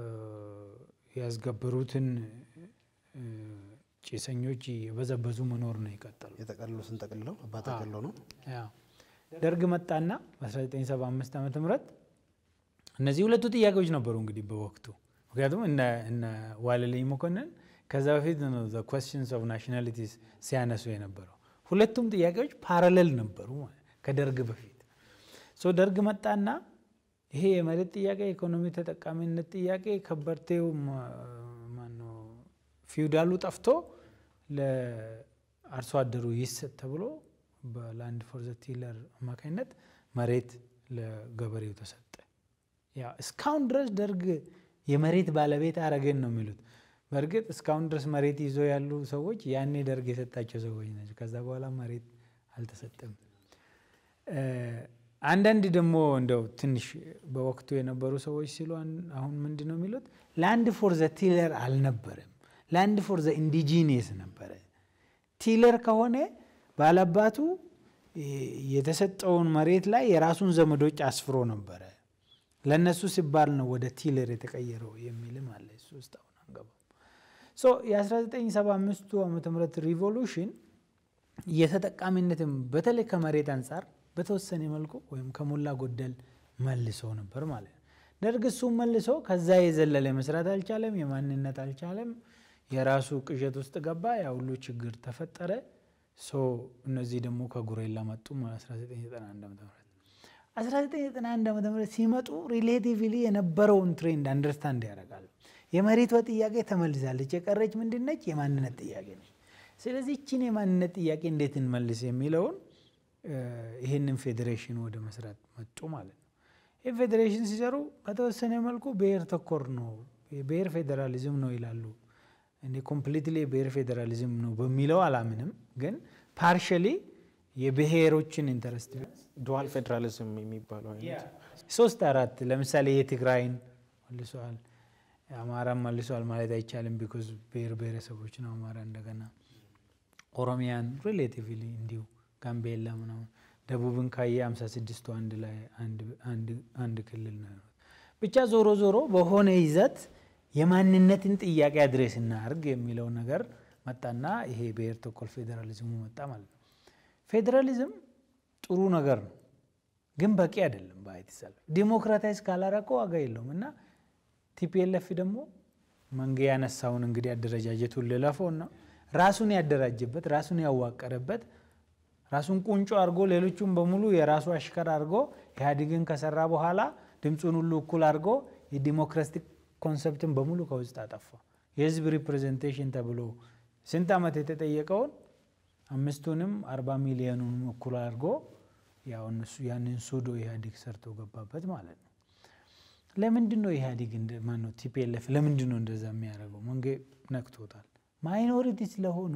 ያስገበሩትን እ፣ ጭሰኞች የበዘበዙ መኖር ነው የቀጠሉ። የጠቀልሎ ስንጠቅልለው አባ ጠቅልሎ ነው ያው ደርግ መጣና በ1975 ዓ ም እነዚህ ሁለቱ ጥያቄዎች ነበሩ እንግዲህ በወቅቱ ምክንያቱም እነ እነ ዋለልኝ መኮንን ከዛ በፊት ነው ዘ ኮስችንስ ኦፍ ናሽናሊቲስ ሲያነሱ የነበረው ሁለቱም ጥያቄዎች ፓራሌል ነበሩ ማለት ከደርግ በፊት ሶ ደርግ መጣና ይሄ የመሬት ጥያቄ የኢኮኖሚ ተጠቃሚነት ጥያቄ ከበርቴው ማነው ፊውዳሉ ጠፍቶ ለአርሶ አደሩ ይሰጥ ተብሎ በላንድ ፎር ዘ ቲለር አማካኝነት መሬት ለገበሬው ተሰጠ። ያ እስካሁን ድረስ ደርግ የመሬት ባለቤት አረገን ነው የሚሉት። በእርግጥ እስካሁን ድረስ መሬት ይዞ ያሉ ሰዎች ያኔ ደርግ የሰጣቸው ሰዎች ናቸው። ከዛ በኋላ መሬት አልተሰጠም። አንዳንድ ደግሞ እንደው ትንሽ በወቅቱ የነበሩ ሰዎች ሲሉ አሁን ምንድን ነው የሚሉት ላንድ ፎር ዘ ቲለር አልነበረም፣ ላንድ ፎር ዘ ኢንዲጂኒየስ ነበረ። ቲለር ከሆነ ባለአባቱ የተሰጠውን መሬት ላይ የራሱን ዘመዶች አስፍሮ ነበረ። ለእነሱ ሲባል ነው ወደ ቲለር የተቀየረው የሚልም አለ። እሱ ውስጥ አሁን አንገባም። የ1975ቱ ዓመተ ምህረት ሪቮሉሽን የተጠቃሚነትም በተለይ ከመሬት አንጻር በተወሰነ መልኩ ወይም ከሞላ ጎደል መልሶ ነበር ማለት ነው። ደርግ እሱም መልሶ ከዛ የዘለለ መስራት አልቻለም፣ የማንነት አልቻለም። የራሱ ቅዠት ውስጥ ገባ። ያ ሁሉ ችግር ተፈጠረ። ሶ እነዚህ ደግሞ ከጉሬላ መጡ 1991 ዓ ም 1991 ዓ ም ሲመጡ ሪሌቲቭሊ የነበረውን ትሬንድ አንደርስታንድ ያደርጋሉ። የመሬቷ ጥያቄ ተመልሳለች። የቀረች ምንድነች? የማንነት ጥያቄ ነች። ስለዚህ ይችን የማንነት ጥያቄ እንዴት እንመልስ የሚለውን ይህንን ፌዴሬሽን ወደ መስራት መጡ ማለት ነው። ይህ ፌዴሬሽን ሲሰሩ በተወሰነ መልኩ ብሔር ተኮር ነው፣ የብሔር ፌዴራሊዝም ነው ይላሉ። እኔ ኮምፕሊትሊ የብሔር ፌዴራሊዝም ነው በሚለው አላምንም፣ ግን ፓርሻሊ የብሔሮችን ኢንተረስት ዱዋል ፌዴራሊዝም የሚባለው አይነት ሶስት አራት ለምሳሌ የትግራይን መልሰዋል፣ አማራን መልሰዋል ማለት አይቻልም። ቢኮዝ ብሔር ብሔረሰቦች ነው አማራ እንደገና ኦሮሚያን ሪሌቲቭሊ እንዲሁ ጋምቤላ ምናምን ደቡብን ካየ 56ቱ አንድ ላይ አንድ ክልል ነው። ብቻ ዞሮ ዞሮ በሆነ ይዘት የማንነትን ጥያቄ አድሬስ እናርግ የሚለው ነገር መጣና ይሄ ብሔር ተኮር ፌዴራሊዝሙ መጣ ማለት ነው። ፌዴራሊዝም ጥሩ ነገር ነው፣ ግን በቂ አይደለም። በአይት ሰልፍ ዲሞክራታይዝ ካላረቀው ዋጋ የለውም እና ቲፒኤልኤፍ ደግሞ መንጌ ያነሳውን እንግዲህ አደረጃጀቱን ልለፈው እና ራሱን ያደራጀበት ራሱን ያዋቀረበት ራሱን ቁንጮ አድርጎ ሌሎቹን በሙሉ የራሱ አሽከር አድርጎ ኢህአዴግን ከሰራ በኋላ ድምፁን ሁሉ እኩል አድርጎ የዲሞክራቲክ ኮንሰፕትን በሙሉ ከውስጥ አጠፋ። የህዝብ ሪፕሬዘንቴሽን ተብሎ ስንት ዓመት የተጠየቀውን አምስቱንም አርባ ሚሊዮኑንም እኩል አድርጎ ያው እነሱ ያንን ሱዶ ኢህአዴግ ሰርቶ ገባበት ማለት ነው። ለምንድን ነው ኢህአዴግ ማነው ቲፒኤልኤፍ ለምንድን ነው እንደዛ የሚያደርገው? መንጌ ነክቶታል። ማይኖሪቲ ስለሆኑ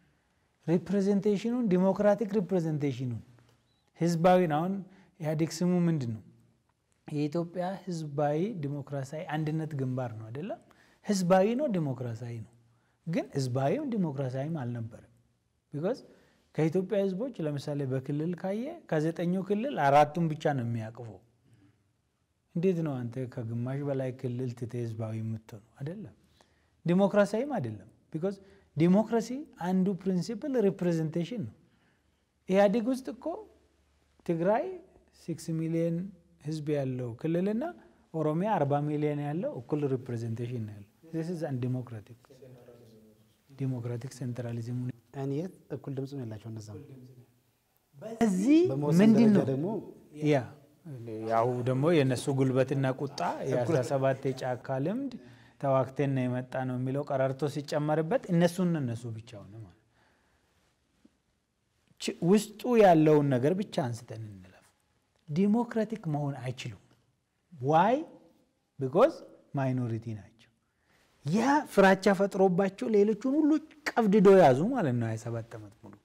ሪፕሬዘንቴሽኑን ዲሞክራቲክ ሪፕሬዘንቴሽኑን ህዝባዊን አሁን ኢህአዴግ ስሙ ምንድን ነው? የኢትዮጵያ ህዝባዊ ዲሞክራሲያዊ አንድነት ግንባር ነው አይደለም? ህዝባዊ ነው ዲሞክራሲያዊ ነው። ግን ህዝባዊም ዲሞክራሲያዊም አልነበረም። ቢኮዝ ከኢትዮጵያ ህዝቦች ለምሳሌ በክልል ካየ ከዘጠኙ ክልል አራቱን ብቻ ነው የሚያቅፈው። እንዴት ነው አንተ ከግማሽ በላይ ክልል ትተ ህዝባዊ የምትሆነው? አይደለም። ዲሞክራሲያዊም አይደለም። ቢኮዝ ዲሞክራሲ አንዱ ፕሪንሲፕል ሪፕሬዘንቴሽን ነው። ኢህአዴግ ውስጥ እኮ ትግራይ ሲክስ ሚሊዮን ህዝብ ያለው ክልልና ኦሮሚያ አርባ ሚሊዮን ያለው እኩል ሪፕሬዘንቴሽን ነው ያለው። ዚስ ኢዝ ዲሞክራቲክ ዲሞክራቲክ ሴንትራሊዝም እኔ እኩል ድምፅ ነው ያላቸው እነዛም እዚህ በመወሰን ምንድን ደረጃ ነው ደግሞ ያ ያው ደግሞ የእነሱ ጉልበትና ቁጣ የአስራ ሰባት የጫካ ልምድ ተዋክቴን ነው የመጣ ነው የሚለው ቀረርቶ ሲጨመርበት እነሱን እነሱ ብቻ ሆነ ማለት ች- ውስጡ ያለውን ነገር ብቻ አንስተን እንለፍ። ዲሞክራቲክ መሆን አይችሉም። ዋይ ቢኮዝ ማይኖሪቲ ናቸው። ያ ፍራቻ ፈጥሮባቸው ሌሎቹን ሁሉ ቀብድዶ ያዙ ማለት ነው 27 ዓመት ሙሉ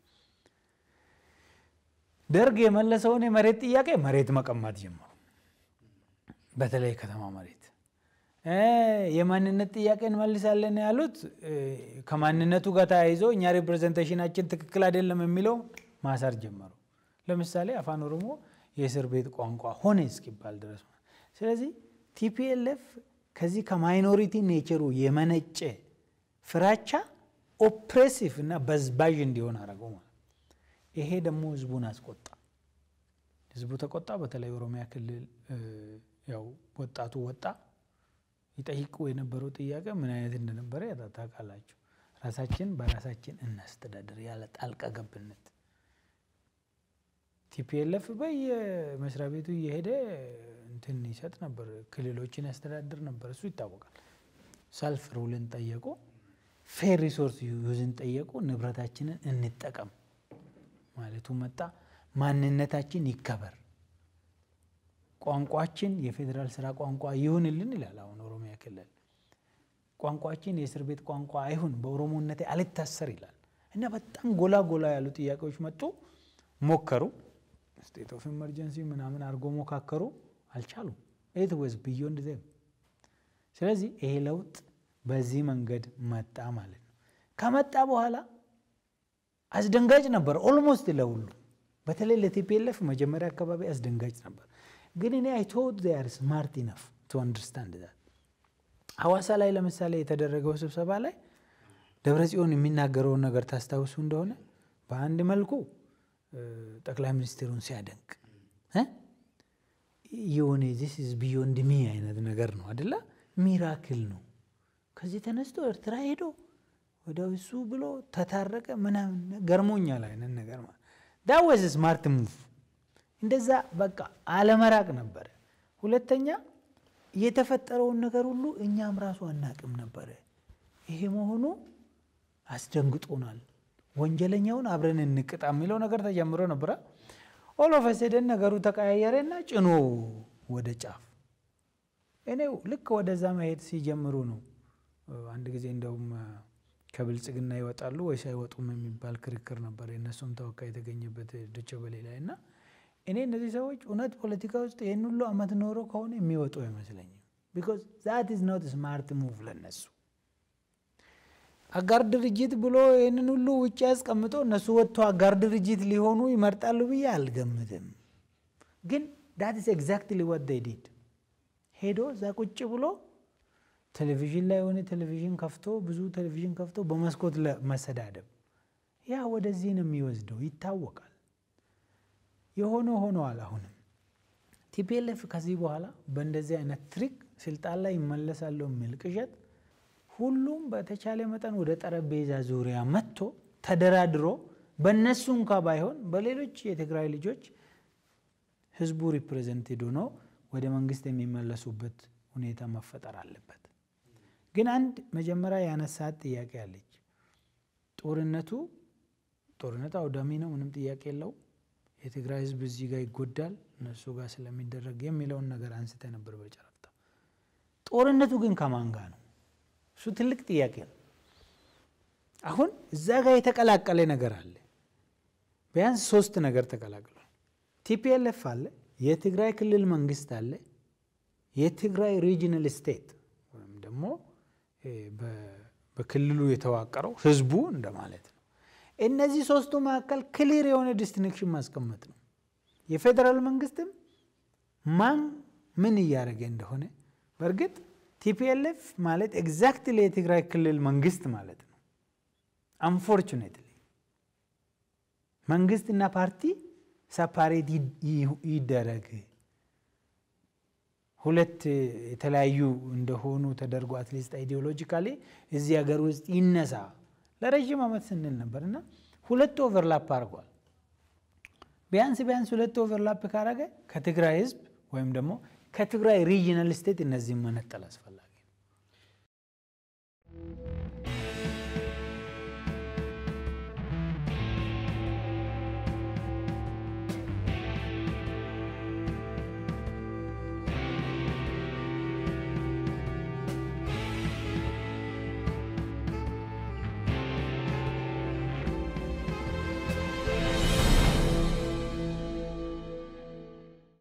ደርግ የመለሰውን የመሬት ጥያቄ መሬት መቀማት ጀመሩ። በተለይ ከተማ መሬት እ የማንነት ጥያቄ እንመልሳለን ያሉት እ ከማንነቱ ጋር ተያይዞ እኛ ሪፕሬዘንቴሽናችን ትክክል አይደለም የሚለው ማሰር ጀመሩ። ለምሳሌ አፋን ኦሮሞ የእስር ቤት ቋንቋ ሆነ እስኪባል ድረስ ማለት። ስለዚህ ቲፒኤልኤፍ ከዚህ ከማይኖሪቲ ኔቸሩ የመነጨ ፍራቻ ኦፕሬሲቭ እና በዝባዥ እንዲሆን አደረገው ማለት ይሄ ደግሞ ህዝቡን አስቆጣ። ህዝቡ ተቆጣ። በተለይ ኦሮሚያ ክልል እ ያው ወጣቱ ወጣ። ይጠይቁ የነበረው ጥያቄ ምን አይነት እንደነበረ ያታ- ታውቃላችሁ። ራሳችን በራሳችን እናስተዳድር ያለ ጣልቃ ገብነት ቲፒኤልኤፍ በየመስሪያ ቤቱ እየሄደ እንትን ይሰጥ ነበር፣ ክልሎችን ያስተዳድር ነበር። እሱ ይታወቃል። ሰልፍ ሩልን ጠየቁ፣ ፌር ሪሶርስ ዩዝን ጠየቁ፣ ንብረታችንን እንጠቀም ማለቱ መጣ። ማንነታችን ይከበር፣ ቋንቋችን የፌዴራል ስራ ቋንቋ ይሁንልን ይላል። አሁን ኦሮሚያ ክልል ቋንቋችን የእስር ቤት ቋንቋ አይሁን፣ በኦሮሞነቴ አልታሰር ይላል። እና በጣም ጎላ ጎላ ያሉ ጥያቄዎች መጡ። ሞከሩ፣ ስቴት ኦፍ ኢመርጀንሲ ምናምን አድርጎ ሞካከሩ፣ አልቻሉም። ኢት ወዝ ቢዮንድ ዘም። ስለዚህ ይሄ ለውጥ በዚህ መንገድ መጣ ማለት ነው። ከመጣ በኋላ አስደንጋጭ ነበር ኦልሞስት ለሁሉ፣ በተለይ ለቲፒኤልኤፍ መጀመሪያ አካባቢ አስደንጋጭ ነበር። ግን እኔ አይ ቶት ዜ አር ስማርት ኢነፍ ቱ አንደርስታንድ ዛት ሐዋሳ ላይ ለምሳሌ የተደረገው ስብሰባ ላይ ደብረ ጽዮን የሚናገረውን ነገር ታስታውሱ እንደሆነ በአንድ መልኩ ጠቅላይ ሚኒስትሩን ሲያደንቅ የሆነ ዚስ ኢዝ ቢዮንድ ሚ አይነት ነገር ነው አደለ? ሚራክል ነው። ከዚህ ተነስቶ ኤርትራ ሄዶ ወደ እሱ ብሎ ተታረቀ ምናምን ገርሞኛል አይነት ነገር ማለት ዳ ወዝ ስማርት ሙቭ። እንደዛ በቃ አለመራቅ ነበረ። ሁለተኛ የተፈጠረውን ነገር ሁሉ እኛም ራሱ አናቅም ነበረ። ይሄ መሆኑ አስደንግጦናል። ወንጀለኛውን አብረን እንቅጣ የሚለው ነገር ተጀምሮ ነበረ። ኦሎፈሴደን ነገሩ ተቀያየረና ጭኖ ወደ ጫፍ እኔው ልክ ወደዛ መሄድ ሲጀምሩ ነው። አንድ ጊዜ እንደውም ከብልጽግና ይወጣሉ ወይስ አይወጡም የሚባል ክርክር ነበር፣ የእነሱም ተወካይ የተገኘበት ዶቼ ቬለ ላይ እና እኔ እነዚህ ሰዎች እውነት ፖለቲካ ውስጥ ይህን ሁሉ አመት ኖሮ ከሆነ የሚወጡ አይመስለኝም። ቢኮዝ ዛት ኢዝ ኖት ስማርት ሙቭ ለነሱ አጋር ድርጅት ብሎ ይህንን ሁሉ ውጭ ያስቀምጦ እነሱ ወጥቶ አጋር ድርጅት ሊሆኑ ይመርጣሉ ብዬ አልገምትም። ግን ዳት ኢዝ ኤግዛክትሊ ዋት ዴይ ዲድ ሄዶ እዛ ቁጭ ብሎ ቴሌቪዥን ላይ የሆነ ቴሌቪዥን ከፍቶ ብዙ ቴሌቪዥን ከፍቶ በመስኮት መሰዳደብ ያ ወደዚህ ነው የሚወስደው ይታወቃል። የሆነ ሆነዋል። አሁንም ቲፒኤልኤፍ ከዚህ በኋላ በእንደዚህ አይነት ትሪክ ስልጣን ላይ ይመለሳለሁ የሚል ቅዠት ሁሉም በተቻለ መጠን ወደ ጠረጴዛ ዙሪያ መጥቶ ተደራድሮ በእነሱ እንኳ ባይሆን በሌሎች የትግራይ ልጆች ህዝቡ ሪፕሬዘንቴድ ሆኖ ወደ መንግስት የሚመለሱበት ሁኔታ መፈጠር አለበት። ግን አንድ መጀመሪያ ያነሳት ጥያቄ አለች። ጦርነቱ ጦርነቱ አውዳሚ ነው፣ ምንም ጥያቄ የለው። የትግራይ ህዝብ እዚህ ጋር ይጎዳል እነሱ ጋር ስለሚደረግ የሚለውን ነገር አንስተ ነበር በጨረፍታ። ጦርነቱ ግን ከማን ጋር ነው? እሱ ትልቅ ጥያቄ ነው። አሁን እዛ ጋር የተቀላቀለ ነገር አለ። ቢያንስ ሶስት ነገር ተቀላቅሏል። ቲፒኤልኤፍ አለ፣ የትግራይ ክልል መንግስት አለ፣ የትግራይ ሪጂናል ስቴት ወይም ደግሞ በክልሉ የተዋቀረው ህዝቡ እንደማለት ነው። እነዚህ ሶስቱ መካከል ክሊር የሆነ ዲስቲንክሽን ማስቀመጥ ነው። የፌዴራል መንግስትም ማን ምን እያደረገ እንደሆነ በእርግጥ ቲፒኤልኤፍ ማለት ኤግዛክትሊ የትግራይ ክልል መንግስት ማለት ነው። አንፎርቹኔትሊ መንግስትና ፓርቲ ሰፓሬት ይደረግ ሁለት የተለያዩ እንደሆኑ ተደርጎ አትሊስት አይዲዮሎጂካሊ እዚህ ሀገር ውስጥ ይነሳ ለረዥም ዓመት ስንል ነበር እና ሁለት ኦቨርላፕ አድርጓል። ቢያንስ ቢያንስ ሁለት ኦቨርላፕ ካረገ ከትግራይ ህዝብ ወይም ደግሞ ከትግራይ ሪጂናል ስቴት እነዚህም መነጠል አስፈላጊ ነው።